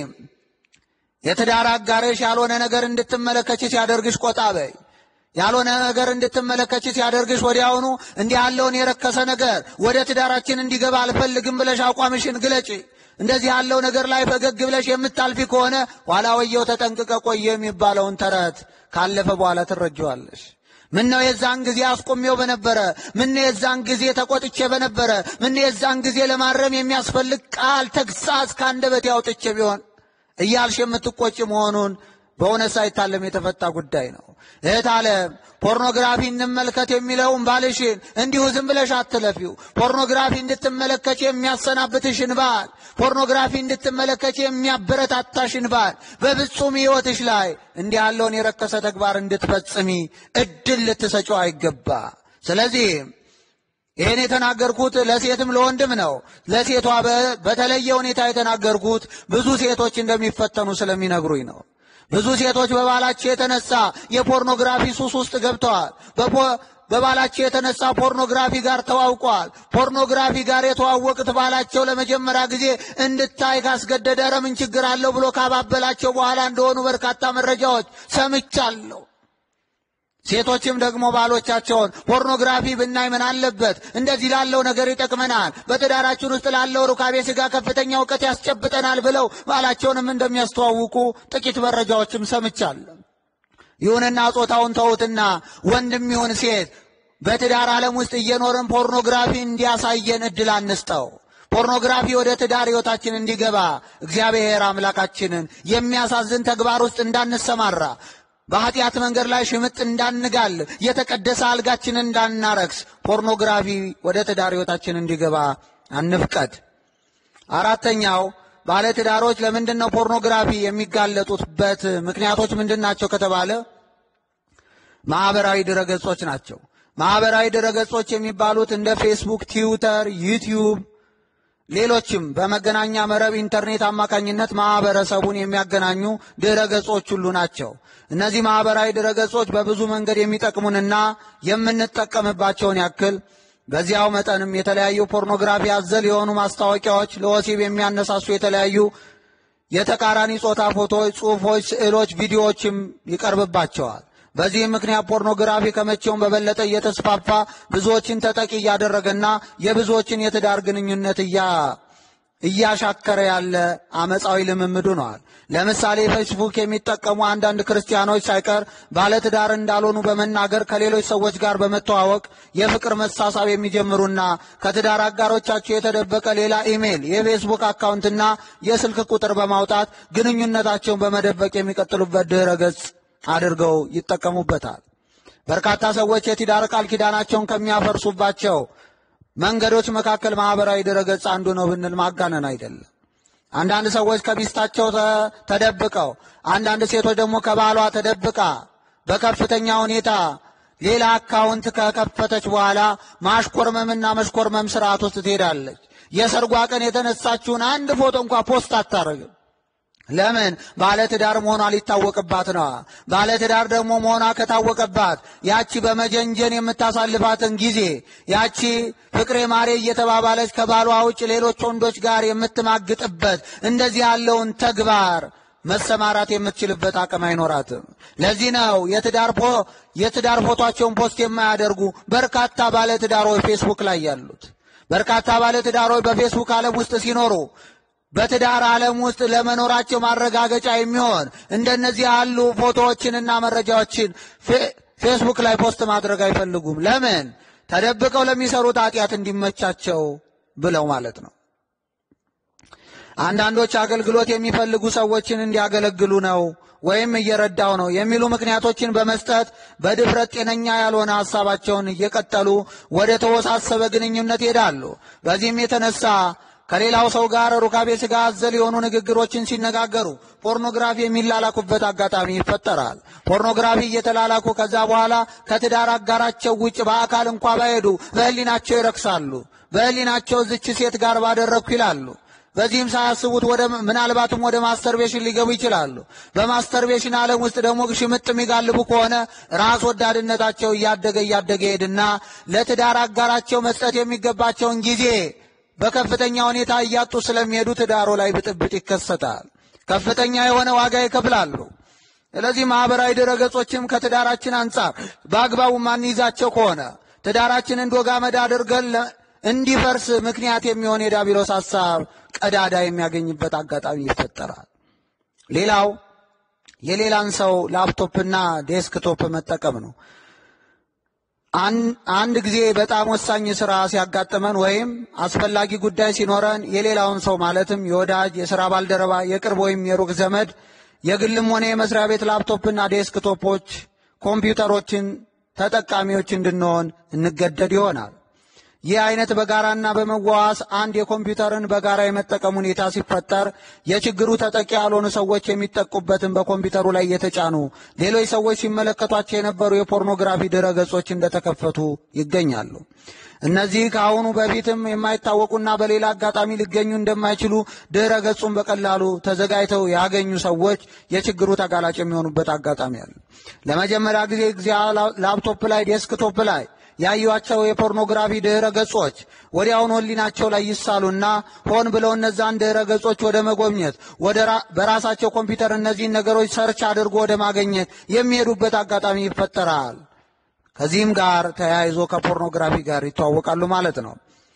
የትዳር አጋርሽ ያልሆነ ነገር እንድትመለከች ሲያደርግሽ ቆጣ በይ። ያልሆነ ነገር እንድትመለከች ሲያደርግሽ ወዲያውኑ እንዲህ ያለውን የረከሰ ነገር ወደ ትዳራችን እንዲገባ አልፈልግም ብለሽ አቋምሽን ግለጪ። እንደዚህ ያለው ነገር ላይ ፈገግ ብለሽ የምታልፊ ከሆነ ኋላ ወየው ተጠንቅቀ ቆየ የሚባለውን ተረት ካለፈ በኋላ ትረጀዋለሽ። ምነው የዛን ጊዜ አስቆሜው በነበረ፣ ምነው የዛን ጊዜ ተቆጥቼ በነበረ፣ ምነው የዛን ጊዜ ለማረም የሚያስፈልግ ቃል ተግሳጽ ከአንደበቴ አውጥቼ ቢሆን እያልሽ የምትቆጭ መሆኑን በእውነት ሳይታለም የተፈታ ጉዳይ ነው። እህት ዓለም ፖርኖግራፊ እንመልከት የሚለውን ባልሽን እንዲሁ ዝም ብለሽ አትለፊው። ፖርኖግራፊ እንድትመለከች የሚያሰናብትሽን ባል፣ ፖርኖግራፊ እንድትመለከች የሚያበረታታሽን ባል በፍጹም ሕይወትሽ ላይ እንዲህ ያለውን የረከሰ ተግባር እንድትፈጽሚ እድል ልትሰጪው አይገባ። ስለዚህ ይህን የተናገርኩት ለሴትም ለወንድም ነው። ለሴቷ በተለየ ሁኔታ የተናገርኩት ብዙ ሴቶች እንደሚፈተኑ ስለሚነግሩኝ ነው። ብዙ ሴቶች በባላቸው የተነሳ የፖርኖግራፊ ሱስ ውስጥ ገብተዋል። በባላቸው የተነሳ ፖርኖግራፊ ጋር ተዋውቀዋል። ፖርኖግራፊ ጋር የተዋወቁት ባላቸው ለመጀመሪያ ጊዜ እንድታይ ካስገደደ ኧረ ምን ችግር አለው ብሎ ካባበላቸው በኋላ እንደሆኑ በርካታ መረጃዎች ሰምቻለሁ። ሴቶችም ደግሞ ባሎቻቸውን ፖርኖግራፊ ብናይ ምን አለበት? እንደዚህ ላለው ነገር ይጠቅመናል፣ በትዳራችን ውስጥ ላለው ሩካቤ ሥጋ ከፍተኛ እውቀት ያስጨብጠናል ብለው ባላቸውንም እንደሚያስተዋውቁ ጥቂት መረጃዎችም ሰምቻለሁ። ይሁንና ጾታውን ተዉትና ወንድም ይሁን ሴት በትዳር ዓለም ውስጥ እየኖርን ፖርኖግራፊ እንዲያሳየን እድል አንስጠው። ፖርኖግራፊ ወደ ትዳር ሕይወታችን እንዲገባ እግዚአብሔር አምላካችንን የሚያሳዝን ተግባር ውስጥ እንዳንሰማራ በኃጢአት መንገድ ላይ ሽምጥ እንዳንጋል የተቀደሰ አልጋችንን እንዳናረክስ ፖርኖግራፊ ወደ ትዳር ሕይወታችን እንዲገባ አንፍቀድ። አራተኛው ባለትዳሮች ለምንድን ነው ፖርኖግራፊ የሚጋለጡበት ምክንያቶች ምንድን ናቸው ከተባለ ማኅበራዊ ድረገጾች ናቸው። ማኅበራዊ ድረገጾች የሚባሉት እንደ ፌስቡክ፣ ትዊተር፣ ዩቲዩብ ሌሎችም በመገናኛ መረብ ኢንተርኔት አማካኝነት ማህበረሰቡን የሚያገናኙ ድረ ገጾች ሁሉ ናቸው። እነዚህ ማህበራዊ ድረ ገጾች በብዙ መንገድ የሚጠቅሙንና የምንጠቀምባቸውን ያክል በዚያው መጠንም የተለያዩ ፖርኖግራፊ አዘል የሆኑ ማስታወቂያዎች፣ ለወሲብ የሚያነሳሱ የተለያዩ የተቃራኒ ጾታ ፎቶዎች፣ ጽሑፎች፣ ስዕሎች፣ ቪዲዮዎችም ይቀርብባቸዋል። በዚህም ምክንያት ፖርኖግራፊ ከመቼውም በበለጠ እየተስፋፋ ብዙዎችን ተጠቂ እያደረገና የብዙዎችን የትዳር ግንኙነት እያሻከረ ያለ አመፃዊ ልምምድ ሆነዋል። ለምሳሌ ፌስቡክ የሚጠቀሙ አንዳንድ ክርስቲያኖች ሳይቀር ባለትዳር እንዳልሆኑ በመናገር ከሌሎች ሰዎች ጋር በመተዋወቅ የፍቅር መሳሳብ የሚጀምሩና ከትዳር አጋሮቻቸው የተደበቀ ሌላ ኢሜይል፣ የፌስቡክ አካውንትና የስልክ ቁጥር በማውጣት ግንኙነታቸውን በመደበቅ የሚቀጥሉበት ድረ ገጽ አድርገው ይጠቀሙበታል። በርካታ ሰዎች የትዳር ቃል ኪዳናቸውን ከሚያፈርሱባቸው መንገዶች መካከል ማህበራዊ ድረገጽ አንዱ ነው ብንል ማጋነን አይደለም። አንዳንድ ሰዎች ከሚስታቸው ተደብቀው፣ አንዳንድ ሴቶች ደግሞ ከባሏ ተደብቃ በከፍተኛ ሁኔታ ሌላ አካውንት ከከፈተች በኋላ ማሽኮርመምና መሽኮርመም ስርዓት ውስጥ ትሄዳለች። የሰርጓ ቀን የተነሳችውን አንድ ፎቶ እንኳ ፖስት አታረግም። ለምን? ባለትዳር መሆኗ ሊታወቅባት ነዋ። ባለትዳር ደግሞ መሆኗ ከታወቀባት ያቺ በመጀንጀን የምታሳልፋትን ጊዜ ያቺ ፍቅሬ ማሬ እየተባባለች ከባሏ ውጭ ሌሎች ወንዶች ጋር የምትማግጥበት እንደዚህ ያለውን ተግባር መሰማራት የምትችልበት አቅም አይኖራትም። ለዚህ ነው የትዳር ፖ የትዳር ፎቷቸውን ፖስት የማያደርጉ በርካታ ባለትዳሮች ፌስቡክ ላይ ያሉት። በርካታ ባለትዳሮች በፌስቡክ ዓለም ውስጥ ሲኖሩ በትዳር ዓለም ውስጥ ለመኖራቸው ማረጋገጫ የሚሆን እንደነዚህ ያሉ ፎቶዎችንና መረጃዎችን ፌስቡክ ላይ ፖስት ማድረግ አይፈልጉም። ለምን? ተደብቀው ለሚሰሩት ኃጢአት እንዲመቻቸው ብለው ማለት ነው። አንዳንዶች አገልግሎት የሚፈልጉ ሰዎችን እንዲያገለግሉ ነው ወይም እየረዳው ነው የሚሉ ምክንያቶችን በመስጠት በድፍረት ጤነኛ ያልሆነ ሀሳባቸውን እየቀጠሉ ወደ ተወሳሰበ ግንኙነት ይሄዳሉ። በዚህም የተነሳ ከሌላው ሰው ጋር ሩካቤ ሥጋ አዘል የሆኑ ንግግሮችን ሲነጋገሩ ፖርኖግራፊ የሚላላኩበት አጋጣሚ ይፈጠራል። ፖርኖግራፊ እየተላላኩ ከዛ በኋላ ከትዳር አጋራቸው ውጭ በአካል እንኳ ባይሄዱ በሕሊናቸው ይረክሳሉ። በሕሊናቸው ዝች ሴት ጋር ባደረግኩ ይላሉ። በዚህም ሳያስቡት ወደ ምናልባትም ወደ ማስተርቤሽን ሊገቡ ይችላሉ። በማስተርቤሽን ዓለም ውስጥ ደግሞ ሽምጥ የሚጋልቡ ከሆነ ራስ ወዳድነታቸው እያደገ እያደገ ሄድና ለትዳር አጋራቸው መስጠት የሚገባቸውን ጊዜ በከፍተኛ ሁኔታ እያጡ ስለሚሄዱ ትዳሮ ላይ ብጥብጥ ይከሰታል። ከፍተኛ የሆነ ዋጋ ይከፍላሉ። ስለዚህ ማኅበራዊ ድረገጾችም ከትዳራችን አንጻር በአግባቡ ማንይዛቸው ከሆነ ትዳራችንን ዶግ አመድ አድርገን እንዲፈርስ ምክንያት የሚሆን የዲያብሎስ ሐሳብ ቀዳዳ የሚያገኝበት አጋጣሚ ይፈጠራል። ሌላው የሌላን ሰው ላፕቶፕና ዴስክቶፕ መጠቀም ነው። አንድ ጊዜ በጣም ወሳኝ ስራ ሲያጋጥመን ወይም አስፈላጊ ጉዳይ ሲኖረን የሌላውን ሰው ማለትም የወዳጅ፣ የሥራ ባልደረባ፣ የቅርብ ወይም የሩቅ ዘመድ የግልም ሆነ የመስሪያ ቤት ላፕቶፕና ዴስክቶፖች፣ ኮምፒውተሮችን ተጠቃሚዎች እንድንሆን እንገደድ ይሆናል። ይህ አይነት በጋራና በመዋዋስ አንድ የኮምፒውተርን በጋራ የመጠቀም ሁኔታ ሲፈጠር የችግሩ ተጠቂ ያልሆኑ ሰዎች የሚጠቁበትን በኮምፒውተሩ ላይ የተጫኑ ሌሎች ሰዎች ሲመለከቷቸው የነበሩ የፖርኖግራፊ ድረ ገጾች እንደተከፈቱ ይገኛሉ። እነዚህ ከአሁኑ በፊትም የማይታወቁና በሌላ አጋጣሚ ሊገኙ እንደማይችሉ ድረ ገጹን በቀላሉ ተዘጋጅተው ያገኙ ሰዎች የችግሩ ተጋላጭ የሚሆኑበት አጋጣሚ አለ። ለመጀመሪያ ጊዜ ጊዜ ላፕቶፕ ላይ ዴስክቶፕ ላይ ያዩቸው የፖርኖግራፊ ድህረ ገጾች ወዲያውኑ ሕሊናቸው ላይ ይሳሉና ሆን ብለው እነዛን ድህረ ገጾች ወደ መጎብኘት ወደ በራሳቸው ኮምፒውተር እነዚህን ነገሮች ሰርች አድርጎ ወደ ማገኘት የሚሄዱበት አጋጣሚ ይፈጠራል። ከዚህም ጋር ተያይዞ ከፖርኖግራፊ ጋር ይተዋወቃሉ ማለት ነው።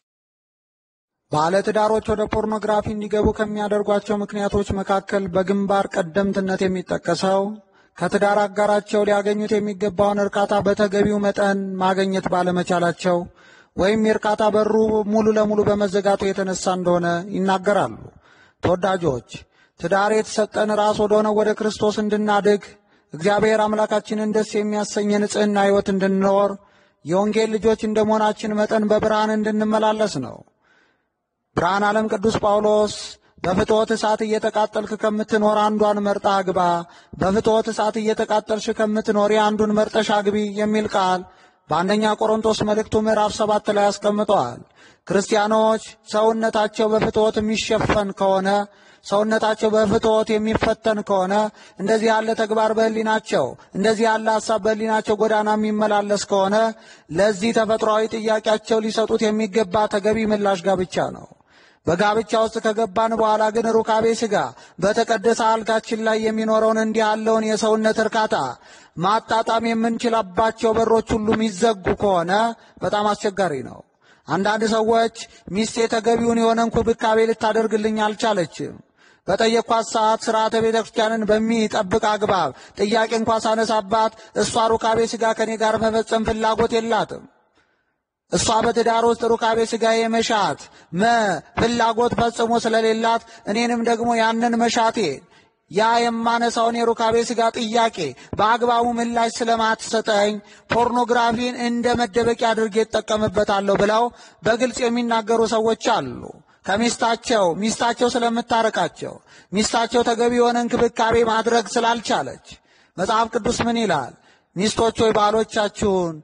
ባለትዳሮች ወደ ፖርኖግራፊ እንዲገቡ ከሚያደርጓቸው ምክንያቶች መካከል በግንባር ቀደምትነት የሚጠቀሰው ከትዳር አጋራቸው ሊያገኙት የሚገባውን እርካታ በተገቢው መጠን ማግኘት ባለመቻላቸው ወይም የእርካታ በሩ ሙሉ ለሙሉ በመዘጋቱ የተነሳ እንደሆነ ይናገራሉ። ተወዳጆች፣ ትዳር የተሰጠን ራስ ወደሆነው ወደ ክርስቶስ እንድናድግ እግዚአብሔር አምላካችንን ደስ የሚያሰኝ ንጽሕና ሕይወት እንድንኖር የወንጌል ልጆች እንደ መሆናችን መጠን በብርሃን እንድንመላለስ ነው። ብርሃን ዓለም ቅዱስ ጳውሎስ በፍትወት እሳት እየተቃጠልክ ከምትኖር አንዷን መርጣ አግባ፣ በፍትወት እሳት እየተቃጠልሽ ከምትኖሪ አንዱን መርጠሽ አግቢ የሚል ቃል በአንደኛ ቆሮንቶስ መልእክቱ ምዕራፍ ሰባት ላይ አስቀምጠዋል። ክርስቲያኖች ሰውነታቸው በፍትወት የሚሸፈን ከሆነ ሰውነታቸው በፍትወት የሚፈተን ከሆነ እንደዚህ ያለ ተግባር በሕሊናቸው እንደዚህ ያለ ሐሳብ በሕሊናቸው ጎዳና የሚመላለስ ከሆነ ለዚህ ተፈጥሯዊ ጥያቄያቸው ሊሰጡት የሚገባ ተገቢ ምላሽ ጋብቻ ነው። በጋብቻ ውስጥ ከገባን በኋላ ግን ሩካቤ ሥጋ በተቀደሰ አልጋችን ላይ የሚኖረውን እንዲህ ያለውን የሰውነት እርካታ ማጣጣም የምንችላባቸው በሮች ሁሉ የሚዘጉ ከሆነ በጣም አስቸጋሪ ነው። አንዳንድ ሰዎች ሚስቴ ተገቢውን የሆነ እንክብካቤ ልታደርግልኝ አልቻለችም፣ በጠየኳት ሰዓት ስርዓተ ቤተ ክርስቲያንን በሚጠብቅ አግባብ ጥያቄ እንኳ ሳነሳባት እሷ ሩካቤ ሥጋ ከኔ ጋር መፈጸም ፍላጎት የላትም እሷ በትዳር ውስጥ ሩካቤ ሥጋ የመሻት መ ፍላጎት ፈጽሞ ስለሌላት እኔንም ደግሞ ያንን መሻቴ ያ የማነሳውን የሩካቤ ሥጋ ጥያቄ በአግባቡ ምላሽ ስለማትሰጠኝ ፖርኖግራፊን እንደ መደበቂያ አድርጌ እጠቀምበታለሁ ብለው በግልጽ የሚናገሩ ሰዎች አሉ። ከሚስታቸው ሚስታቸው ስለምታረቃቸው ሚስታቸው ተገቢ የሆነ እንክብካቤ ማድረግ ስላልቻለች መጽሐፍ ቅዱስ ምን ይላል? ሚስቶች ሆይ ባሎቻችሁን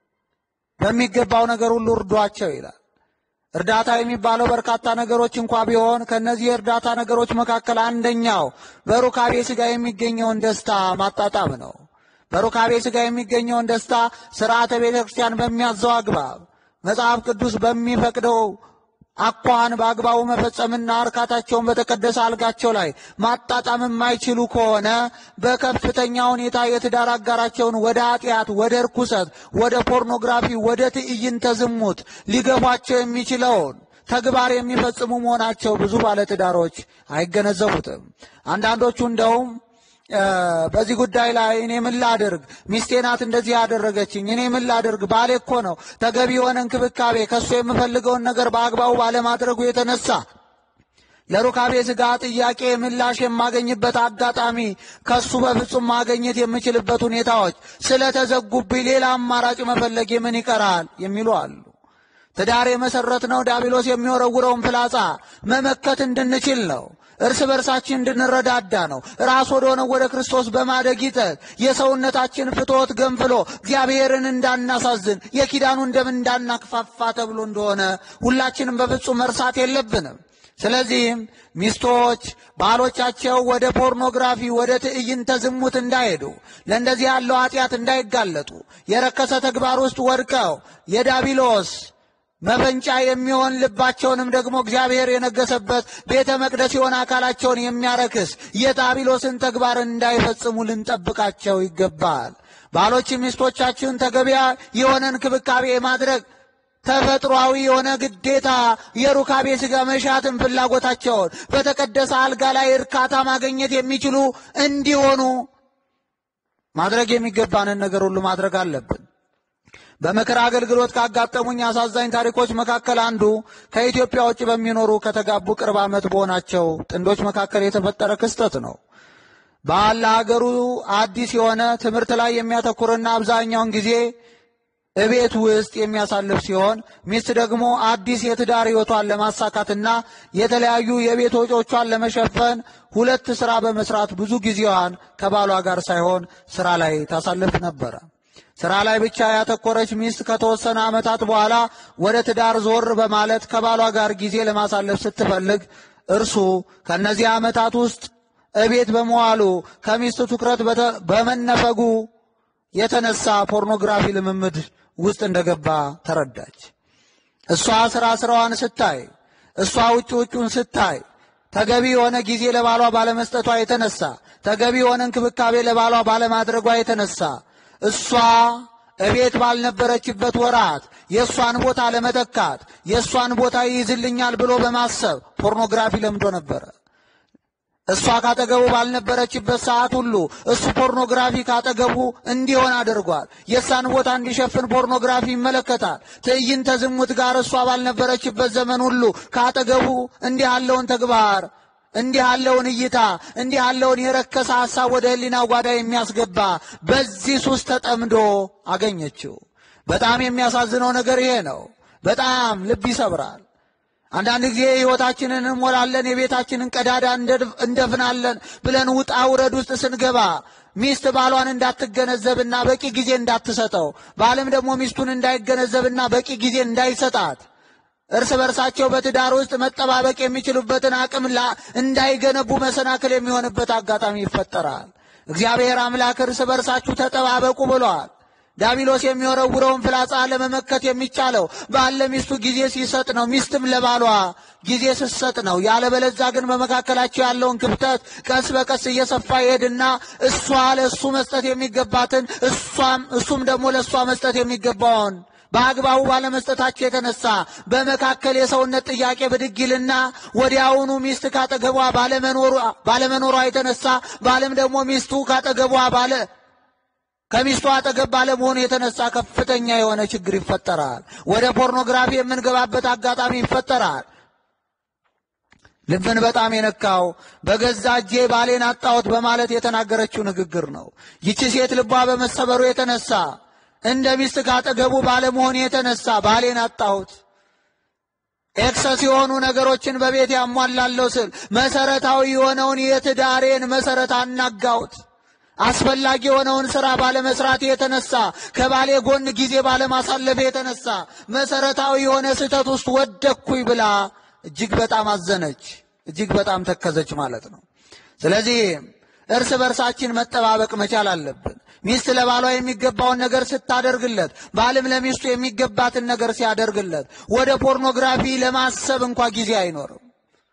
በሚገባው ነገር ሁሉ እርዷቸው ይላል። እርዳታ የሚባለው በርካታ ነገሮች እንኳ ቢሆን ከእነዚህ የእርዳታ ነገሮች መካከል አንደኛው በሩካቤ ሥጋ የሚገኘውን ደስታ ማጣጣም ነው። በሩካቤ ሥጋ የሚገኘውን ደስታ ሥርዓተ ቤተ ክርስቲያን በሚያዘው አግባብ መጽሐፍ ቅዱስ በሚፈቅደው አኳኋን በአግባቡ መፈጸምና እርካታቸውን በተቀደሰ አልጋቸው ላይ ማጣጣም የማይችሉ ከሆነ በከፍተኛ ሁኔታ የትዳር አጋራቸውን ወደ ኃጢአት፣ ወደ እርኩሰት፣ ወደ ፖርኖግራፊ፣ ወደ ትዕይንተ ዝሙት ሊገፏቸው የሚችለውን ተግባር የሚፈጽሙ መሆናቸው ብዙ ባለትዳሮች አይገነዘቡትም። አንዳንዶቹ እንደውም በዚህ ጉዳይ ላይ እኔ ምን ላድርግ፣ ሚስቴ ናት እንደዚህ ያደረገችኝ፣ እኔ ምን ላድርግ፣ ባሌ እኮ ነው ተገቢ የሆነ እንክብካቤ ከእሱ የምፈልገውን ነገር በአግባቡ ባለማድረጉ የተነሳ ለሩካቤ ሥጋ ጥያቄ ምላሽ የማገኝበት አጋጣሚ ከሱ በፍጹም ማገኘት የምችልበት ሁኔታዎች ስለተዘጉብኝ ሌላ አማራጭ መፈለግ ምን ይቀራል የሚሉ አሉ። ትዳር የመሰረት ነው ዲያብሎስ የሚወረውረውን ፍላጻ መመከት እንድንችል ነው። እርስ በርሳችን እንድንረዳዳ ነው። ራስ ወደ ሆነው ወደ ክርስቶስ በማደግ ይጠት የሰውነታችን ፍትወት ገንፍሎ እግዚአብሔርን እንዳናሳዝን የኪዳኑን ደም እንዳናክፋፋ ተብሎ እንደሆነ ሁላችንም በፍጹም መርሳት የለብንም። ስለዚህም ሚስቶች ባሎቻቸው ወደ ፖርኖግራፊ፣ ወደ ትዕይንተ ዝሙት እንዳይሄዱ፣ ለእንደዚህ ያለው ኃጢአት እንዳይጋለጡ፣ የረከሰ ተግባር ውስጥ ወድቀው የዳቢሎስ መፈንጫ የሚሆን ልባቸውንም ደግሞ እግዚአብሔር የነገሰበት ቤተ መቅደስ የሆነ አካላቸውን የሚያረክስ የዳቢሎስን ተግባር እንዳይፈጽሙ ልንጠብቃቸው ይገባል። ባሎች ሚስቶቻችሁን ተገቢያ የሆነ እንክብካቤ የማድረግ ተፈጥሯዊ የሆነ ግዴታ የሩካቤ ሥጋ መሻትን ፍላጎታቸውን በተቀደሰ አልጋ ላይ እርካታ ማግኘት የሚችሉ እንዲሆኑ ማድረግ የሚገባንን ነገር ሁሉ ማድረግ አለብን። በምክር አገልግሎት ካጋጠሙኝ አሳዛኝ ታሪኮች መካከል አንዱ ከኢትዮጵያ ውጭ በሚኖሩ ከተጋቡ ቅርብ ዓመት በሆናቸው ጥንዶች መካከል የተፈጠረ ክስተት ነው። ባል ለሀገሩ አዲስ የሆነ ትምህርት ላይ የሚያተኩርና አብዛኛውን ጊዜ እቤት ውስጥ የሚያሳልፍ ሲሆን ሚስት ደግሞ አዲስ የትዳር ሕይወቷን ለማሳካትና የተለያዩ የቤት ወጪዎቿን ለመሸፈን ሁለት ሥራ በመስራት ብዙ ጊዜዋን ከባሏ ጋር ሳይሆን ሥራ ላይ ታሳልፍ ነበረ። ሥራ ላይ ብቻ ያተኮረች ሚስት ከተወሰነ ዓመታት በኋላ ወደ ትዳር ዞር በማለት ከባሏ ጋር ጊዜ ለማሳለፍ ስትፈልግ እርሱ ከእነዚህ ዓመታት ውስጥ እቤት በመዋሉ ከሚስት ትኩረት በመነፈጉ የተነሳ ፖርኖግራፊ ልምምድ ውስጥ እንደገባ ተረዳች። እሷ ሥራ ሥራዋን ስታይ፣ እሷ ውጭ ውጩን ስታይ ተገቢ የሆነ ጊዜ ለባሏ ባለመስጠቷ የተነሳ ተገቢ የሆነ እንክብካቤ ለባሏ ባለማድረጓ የተነሳ እሷ እቤት ባልነበረችበት ወራት የእሷን ቦታ ለመተካት የእሷን ቦታ ይይዝልኛል ብሎ በማሰብ ፖርኖግራፊ ለምዶ ነበረ። እሷ ካጠገቡ ባልነበረችበት ሰዓት ሁሉ እሱ ፖርኖግራፊ ካጠገቡ እንዲሆን አድርጓል። የእሷን ቦታ እንዲሸፍን ፖርኖግራፊ ይመለከታል። ትዕይንተ ዝሙት ጋር እሷ ባልነበረችበት ዘመን ሁሉ ካጠገቡ እንዲህ ያለውን ተግባር እንዲህ ያለውን እይታ እንዲህ ያለውን የረከሰ ሐሳብ ወደ ሕሊናው ጓዳ የሚያስገባ በዚህ ሱስ ተጠምዶ አገኘችው። በጣም የሚያሳዝነው ነገር ይሄ ነው። በጣም ልብ ይሰብራል። አንዳንድ ጊዜ ሕይወታችንን እንሞላለን፣ የቤታችንን ቀዳዳ እንደፍናለን ብለን ውጣ ውረድ ውስጥ ስንገባ ሚስት ባሏን እንዳትገነዘብና በቂ ጊዜ እንዳትሰጠው፣ ባልም ደግሞ ሚስቱን እንዳይገነዘብና በቂ ጊዜ እንዳይሰጣት እርስ በርሳቸው በትዳር ውስጥ መጠባበቅ የሚችሉበትን አቅም እንዳይገነቡ መሰናክል የሚሆንበት አጋጣሚ ይፈጠራል። እግዚአብሔር አምላክ እርስ በርሳችሁ ተጠባበቁ ብሏል። ዳቢሎስ የሚወረውረውን ፍላጻ ለመመከት የሚቻለው ባል ለሚስቱ ጊዜ ሲሰጥ ነው፣ ሚስትም ለባሏ ጊዜ ስትሰጥ ነው። ያለበለዛ ግን በመካከላቸው ያለውን ክፍተት ቀስ በቀስ እየሰፋ ይሄድና እሷ ለእሱ መስጠት የሚገባትን እሷም እሱም ደግሞ ለእሷ መስጠት የሚገባውን በአግባቡ ባለመስጠታቸው የተነሳ በመካከል የሰውነት ጥያቄ ብድግ ይልና ወዲያውኑ ሚስት ካጠገቧ ባለመኖሯ የተነሳ ባልም ደግሞ ሚስቱ ካጠገቧ ባለ ከሚስቱ አጠገብ ባለመሆኑ የተነሳ ከፍተኛ የሆነ ችግር ይፈጠራል። ወደ ፖርኖግራፊ የምንገባበት አጋጣሚ ይፈጠራል። ልብን በጣም የነካው በገዛ እጄ ባሌን አጣሁት በማለት የተናገረችው ንግግር ነው። ይቺ ሴት ልቧ በመሰበሩ የተነሳ እንደ ሚስት ካጠገቡ ባለመሆን የተነሳ ባሌን አጣሁት፣ ኤክሰስ የሆኑ ነገሮችን በቤት ያሟላለሁ ስል መሰረታዊ የሆነውን የትዳሬን መሰረት አናጋሁት አስፈላጊ የሆነውን ሥራ ባለመስራት የተነሳ ከባሌ ጎን ጊዜ ባለማሳለፍ የተነሳ መሰረታዊ የሆነ ስህተት ውስጥ ወደቅኩኝ ብላ እጅግ በጣም አዘነች፣ እጅግ በጣም ተከዘች ማለት ነው። ስለዚህ እርስ በርሳችን መጠባበቅ መቻል አለብን። ሚስት ለባሏ የሚገባውን ነገር ስታደርግለት፣ ባልም ለሚስቱ የሚገባትን ነገር ሲያደርግለት ወደ ፖርኖግራፊ ለማሰብ እንኳ ጊዜ አይኖርም።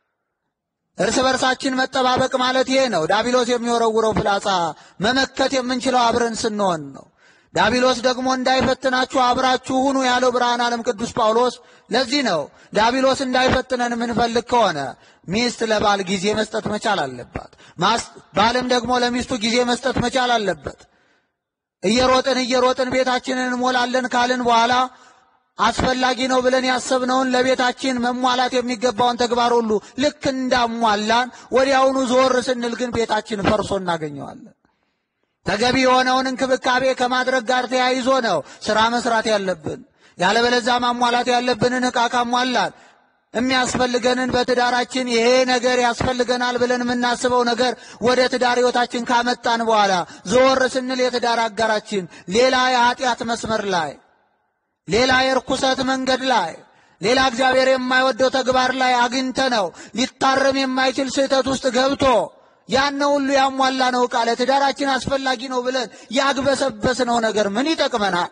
እርስ በርሳችን መጠባበቅ ማለት ይሄ ነው። ዳቢሎስ የሚወረውረው ፍላጻ መመከት የምንችለው አብረን ስንሆን ነው። ዳቢሎስ ደግሞ እንዳይፈትናችሁ አብራችሁ ሁኑ ያለው ብርሃን ዓለም ቅዱስ ጳውሎስ ለዚህ ነው። ዳቢሎስ እንዳይፈትነን የምንፈልግ ከሆነ ሚስት ለባል ጊዜ መስጠት መቻል አለባት። ባልም ደግሞ ለሚስቱ ጊዜ መስጠት መቻል አለበት። እየሮጥን እየሮጥን ቤታችንን እንሞላለን ካልን በኋላ አስፈላጊ ነው ብለን ያሰብነውን ለቤታችን መሟላት የሚገባውን ተግባር ሁሉ ልክ እንዳሟላን ወዲያውኑ ዞር ስንል ግን ቤታችን ፈርሶ እናገኘዋለን። ተገቢ የሆነውን እንክብካቤ ከማድረግ ጋር ተያይዞ ነው ስራ መስራት ያለብን። ያለበለዛ ማሟላት ያለብንን ዕቃ ካሟላን የሚያስፈልገንን በትዳራችን ይሄ ነገር ያስፈልገናል ብለን የምናስበው ነገር ወደ ትዳር ሕይወታችን ካመጣን በኋላ ዞር ስንል የትዳር አጋራችን ሌላ የኃጢአት መስመር ላይ ሌላ የርኩሰት መንገድ ላይ ሌላ እግዚአብሔር የማይወደው ተግባር ላይ አግኝተ ነው ሊታረም የማይችል ስህተት ውስጥ ገብቶ ያን ሁሉ ያሟላ ነው ዕቃ ለትዳራችን አስፈላጊ ነው ብለን ያግበሰበስነው ነገር ምን ይጠቅመናል?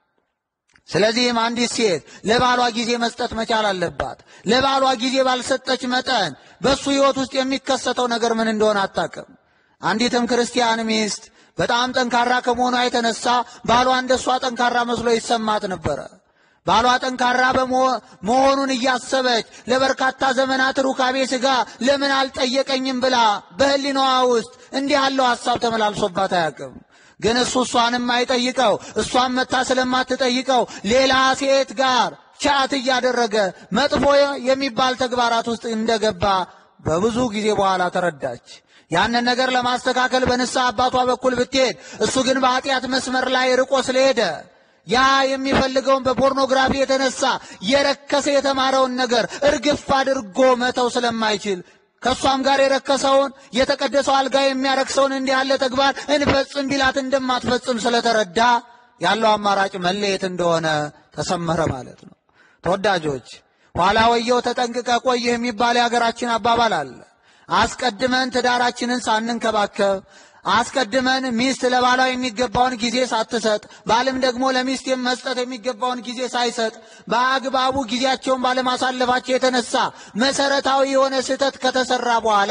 ስለዚህም አንዲት ሴት ለባሏ ጊዜ መስጠት መቻል አለባት። ለባሏ ጊዜ ባልሰጠች መጠን በእሱ ሕይወት ውስጥ የሚከሰተው ነገር ምን እንደሆነ አታውቅም። አንዲትም ክርስቲያን ሚስት በጣም ጠንካራ ከመሆኗ የተነሳ ባሏ እንደሷ ጠንካራ መስሎ ይሰማት ነበረ። ባሏ ጠንካራ መሆኑን እያሰበች ለበርካታ ዘመናት ሩካቤ ሥጋ ለምን አልጠየቀኝም ብላ በሕሊናዋ ውስጥ እንዲህ ያለው ሐሳብ ተመላልሶባት አያውቅም። ግን እሱ እሷንም አይጠይቀው፣ እሷን መታ ስለማትጠይቀው ሌላ ሴት ጋር ቻት እያደረገ መጥፎ የሚባል ተግባራት ውስጥ እንደገባ በብዙ ጊዜ በኋላ ተረዳች። ያንን ነገር ለማስተካከል በንስሐ አባቷ በኩል ብትሄድ እሱ ግን በኃጢአት መስመር ላይ ርቆ ስለሄደ ያ የሚፈልገውን በፖርኖግራፊ የተነሳ የረከሰ የተማረውን ነገር እርግፍ አድርጎ መተው ስለማይችል ከእሷም ጋር የረከሰውን የተቀደሰው አልጋ የሚያረክሰውን እንዲህ ያለ ተግባር እንፈጽም ቢላት እንደማትፈጽም ስለተረዳ ያለው አማራጭ መለየት እንደሆነ ተሰመረ ማለት ነው። ተወዳጆች ኋላ ወየው ተጠንቅቀ ቆይህ የሚባል የሀገራችን አባባል አለ። አስቀድመን ትዳራችንን ሳንንከባከብ አስቀድመን ሚስት ለባሏ የሚገባውን ጊዜ ሳትሰጥ ባልም ደግሞ ለሚስት መስጠት የሚገባውን ጊዜ ሳይሰጥ በአግባቡ ጊዜያቸውን ባለማሳለፋቸው የተነሳ መሰረታዊ የሆነ ስህተት ከተሰራ በኋላ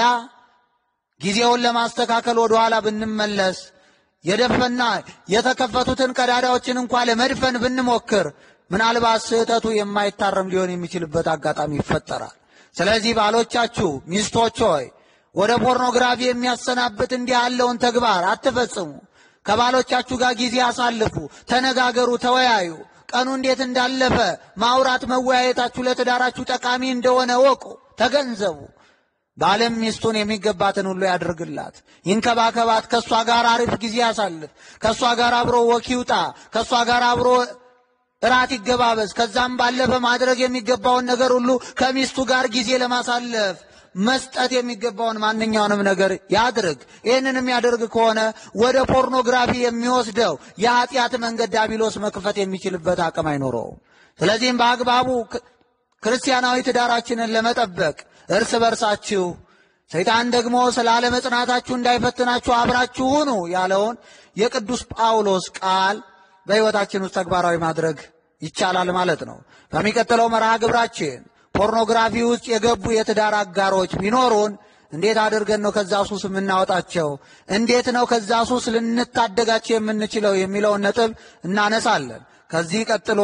ጊዜውን ለማስተካከል ወደኋላ ብንመለስ የደፈና የተከፈቱትን ቀዳዳዎችን እንኳ ለመድፈን ብንሞክር ምናልባት ስህተቱ የማይታረም ሊሆን የሚችልበት አጋጣሚ ይፈጠራል። ስለዚህ ባሎቻችሁ፣ ሚስቶች ሆይ ወደ ፖርኖግራፊ የሚያሰናብት እንዲህ ያለውን ተግባር አትፈጽሙ። ከባሎቻችሁ ጋር ጊዜ አሳልፉ፣ ተነጋገሩ፣ ተወያዩ። ቀኑ እንዴት እንዳለፈ ማውራት መወያየታችሁ ለትዳራችሁ ጠቃሚ እንደሆነ ወቁ፣ ተገንዘቡ። ባልም ሚስቱን የሚገባትን ሁሉ ያድርግላት፣ ይንከባከባት፣ ከእሷ ጋር አሪፍ ጊዜ ያሳልፍ፣ ከእሷ ጋር አብሮ ወክ ይውጣ፣ ከእሷ ጋር አብሮ እራት ይገባበዝ። ከዛም ባለፈ ማድረግ የሚገባውን ነገር ሁሉ ከሚስቱ ጋር ጊዜ ለማሳለፍ መስጠት የሚገባውን ማንኛውንም ነገር ያድርግ። ይህንን የሚያደርግ ከሆነ ወደ ፖርኖግራፊ የሚወስደው የኃጢአት መንገድ ዲያብሎስ መክፈት የሚችልበት አቅም አይኖረውም። ስለዚህም በአግባቡ ክርስቲያናዊ ትዳራችንን ለመጠበቅ እርስ በርሳችሁ ሰይጣን ደግሞ ስለ አለመጽናታችሁ እንዳይፈትናችሁ አብራችሁ ሁኑ ያለውን የቅዱስ ጳውሎስ ቃል በሕይወታችን ውስጥ ተግባራዊ ማድረግ ይቻላል ማለት ነው። በሚቀጥለው መርሃ ግብራችን ፖርኖግራፊ ውስጥ የገቡ የትዳር አጋሮች ቢኖሩን እንዴት አድርገን ነው ከዛ ሱስ የምናወጣቸው? እንዴት ነው ከዛ ሱስ ልንታደጋቸው የምንችለው የሚለውን ነጥብ እናነሳለን። ከዚህ ቀጥሎ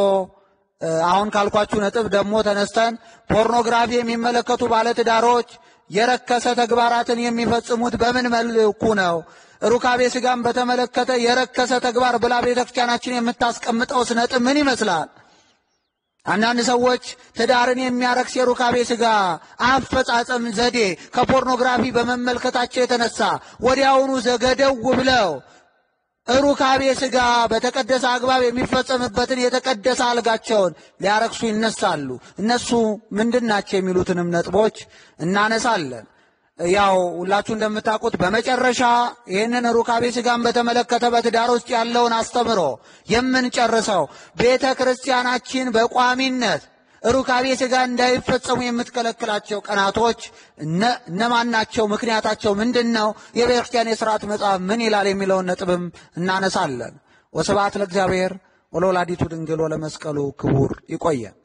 አሁን ካልኳችሁ ነጥብ ደግሞ ተነስተን ፖርኖግራፊ የሚመለከቱ ባለትዳሮች የረከሰ ተግባራትን የሚፈጽሙት በምን መልኩ ነው? ሩካቤ ሥጋን በተመለከተ የረከሰ ተግባር ብላ ቤተ ክርስቲያናችን የምታስቀምጠውስ ነጥብ ምን ይመስላል? አንዳንድ ሰዎች ትዳርን የሚያረክስ የሩካቤ ሥጋ አፈጻጸም ዘዴ ከፖርኖግራፊ በመመልከታቸው የተነሳ ወዲያውኑ ዘገደው ብለው ሩካቤ ሥጋ በተቀደሰ አግባብ የሚፈጸምበትን የተቀደሰ አልጋቸውን ሊያረክሱ ይነሳሉ። እነሱ ምንድን ናቸው የሚሉትንም ነጥቦች እናነሳለን። ያው ሁላችሁ እንደምታውቁት በመጨረሻ ይህንን ሩካቤ ሥጋን በተመለከተ በትዳር ውስጥ ያለውን አስተምሮ የምንጨርሰው ቤተ ክርስቲያናችን በቋሚነት ሩካቤ ሥጋ እንዳይፈጸሙ የምትከለክላቸው ቀናቶች እነማን ናቸው? ምክንያታቸው ምንድን ነው? የቤተ ክርስቲያን የሥርዓት መጽሐፍ ምን ይላል? የሚለውን ነጥብም እናነሳለን። ወስብሐት ለእግዚአብሔር ወለወላዲቱ ድንግል ወለመስቀሉ ክቡር። ይቆየን።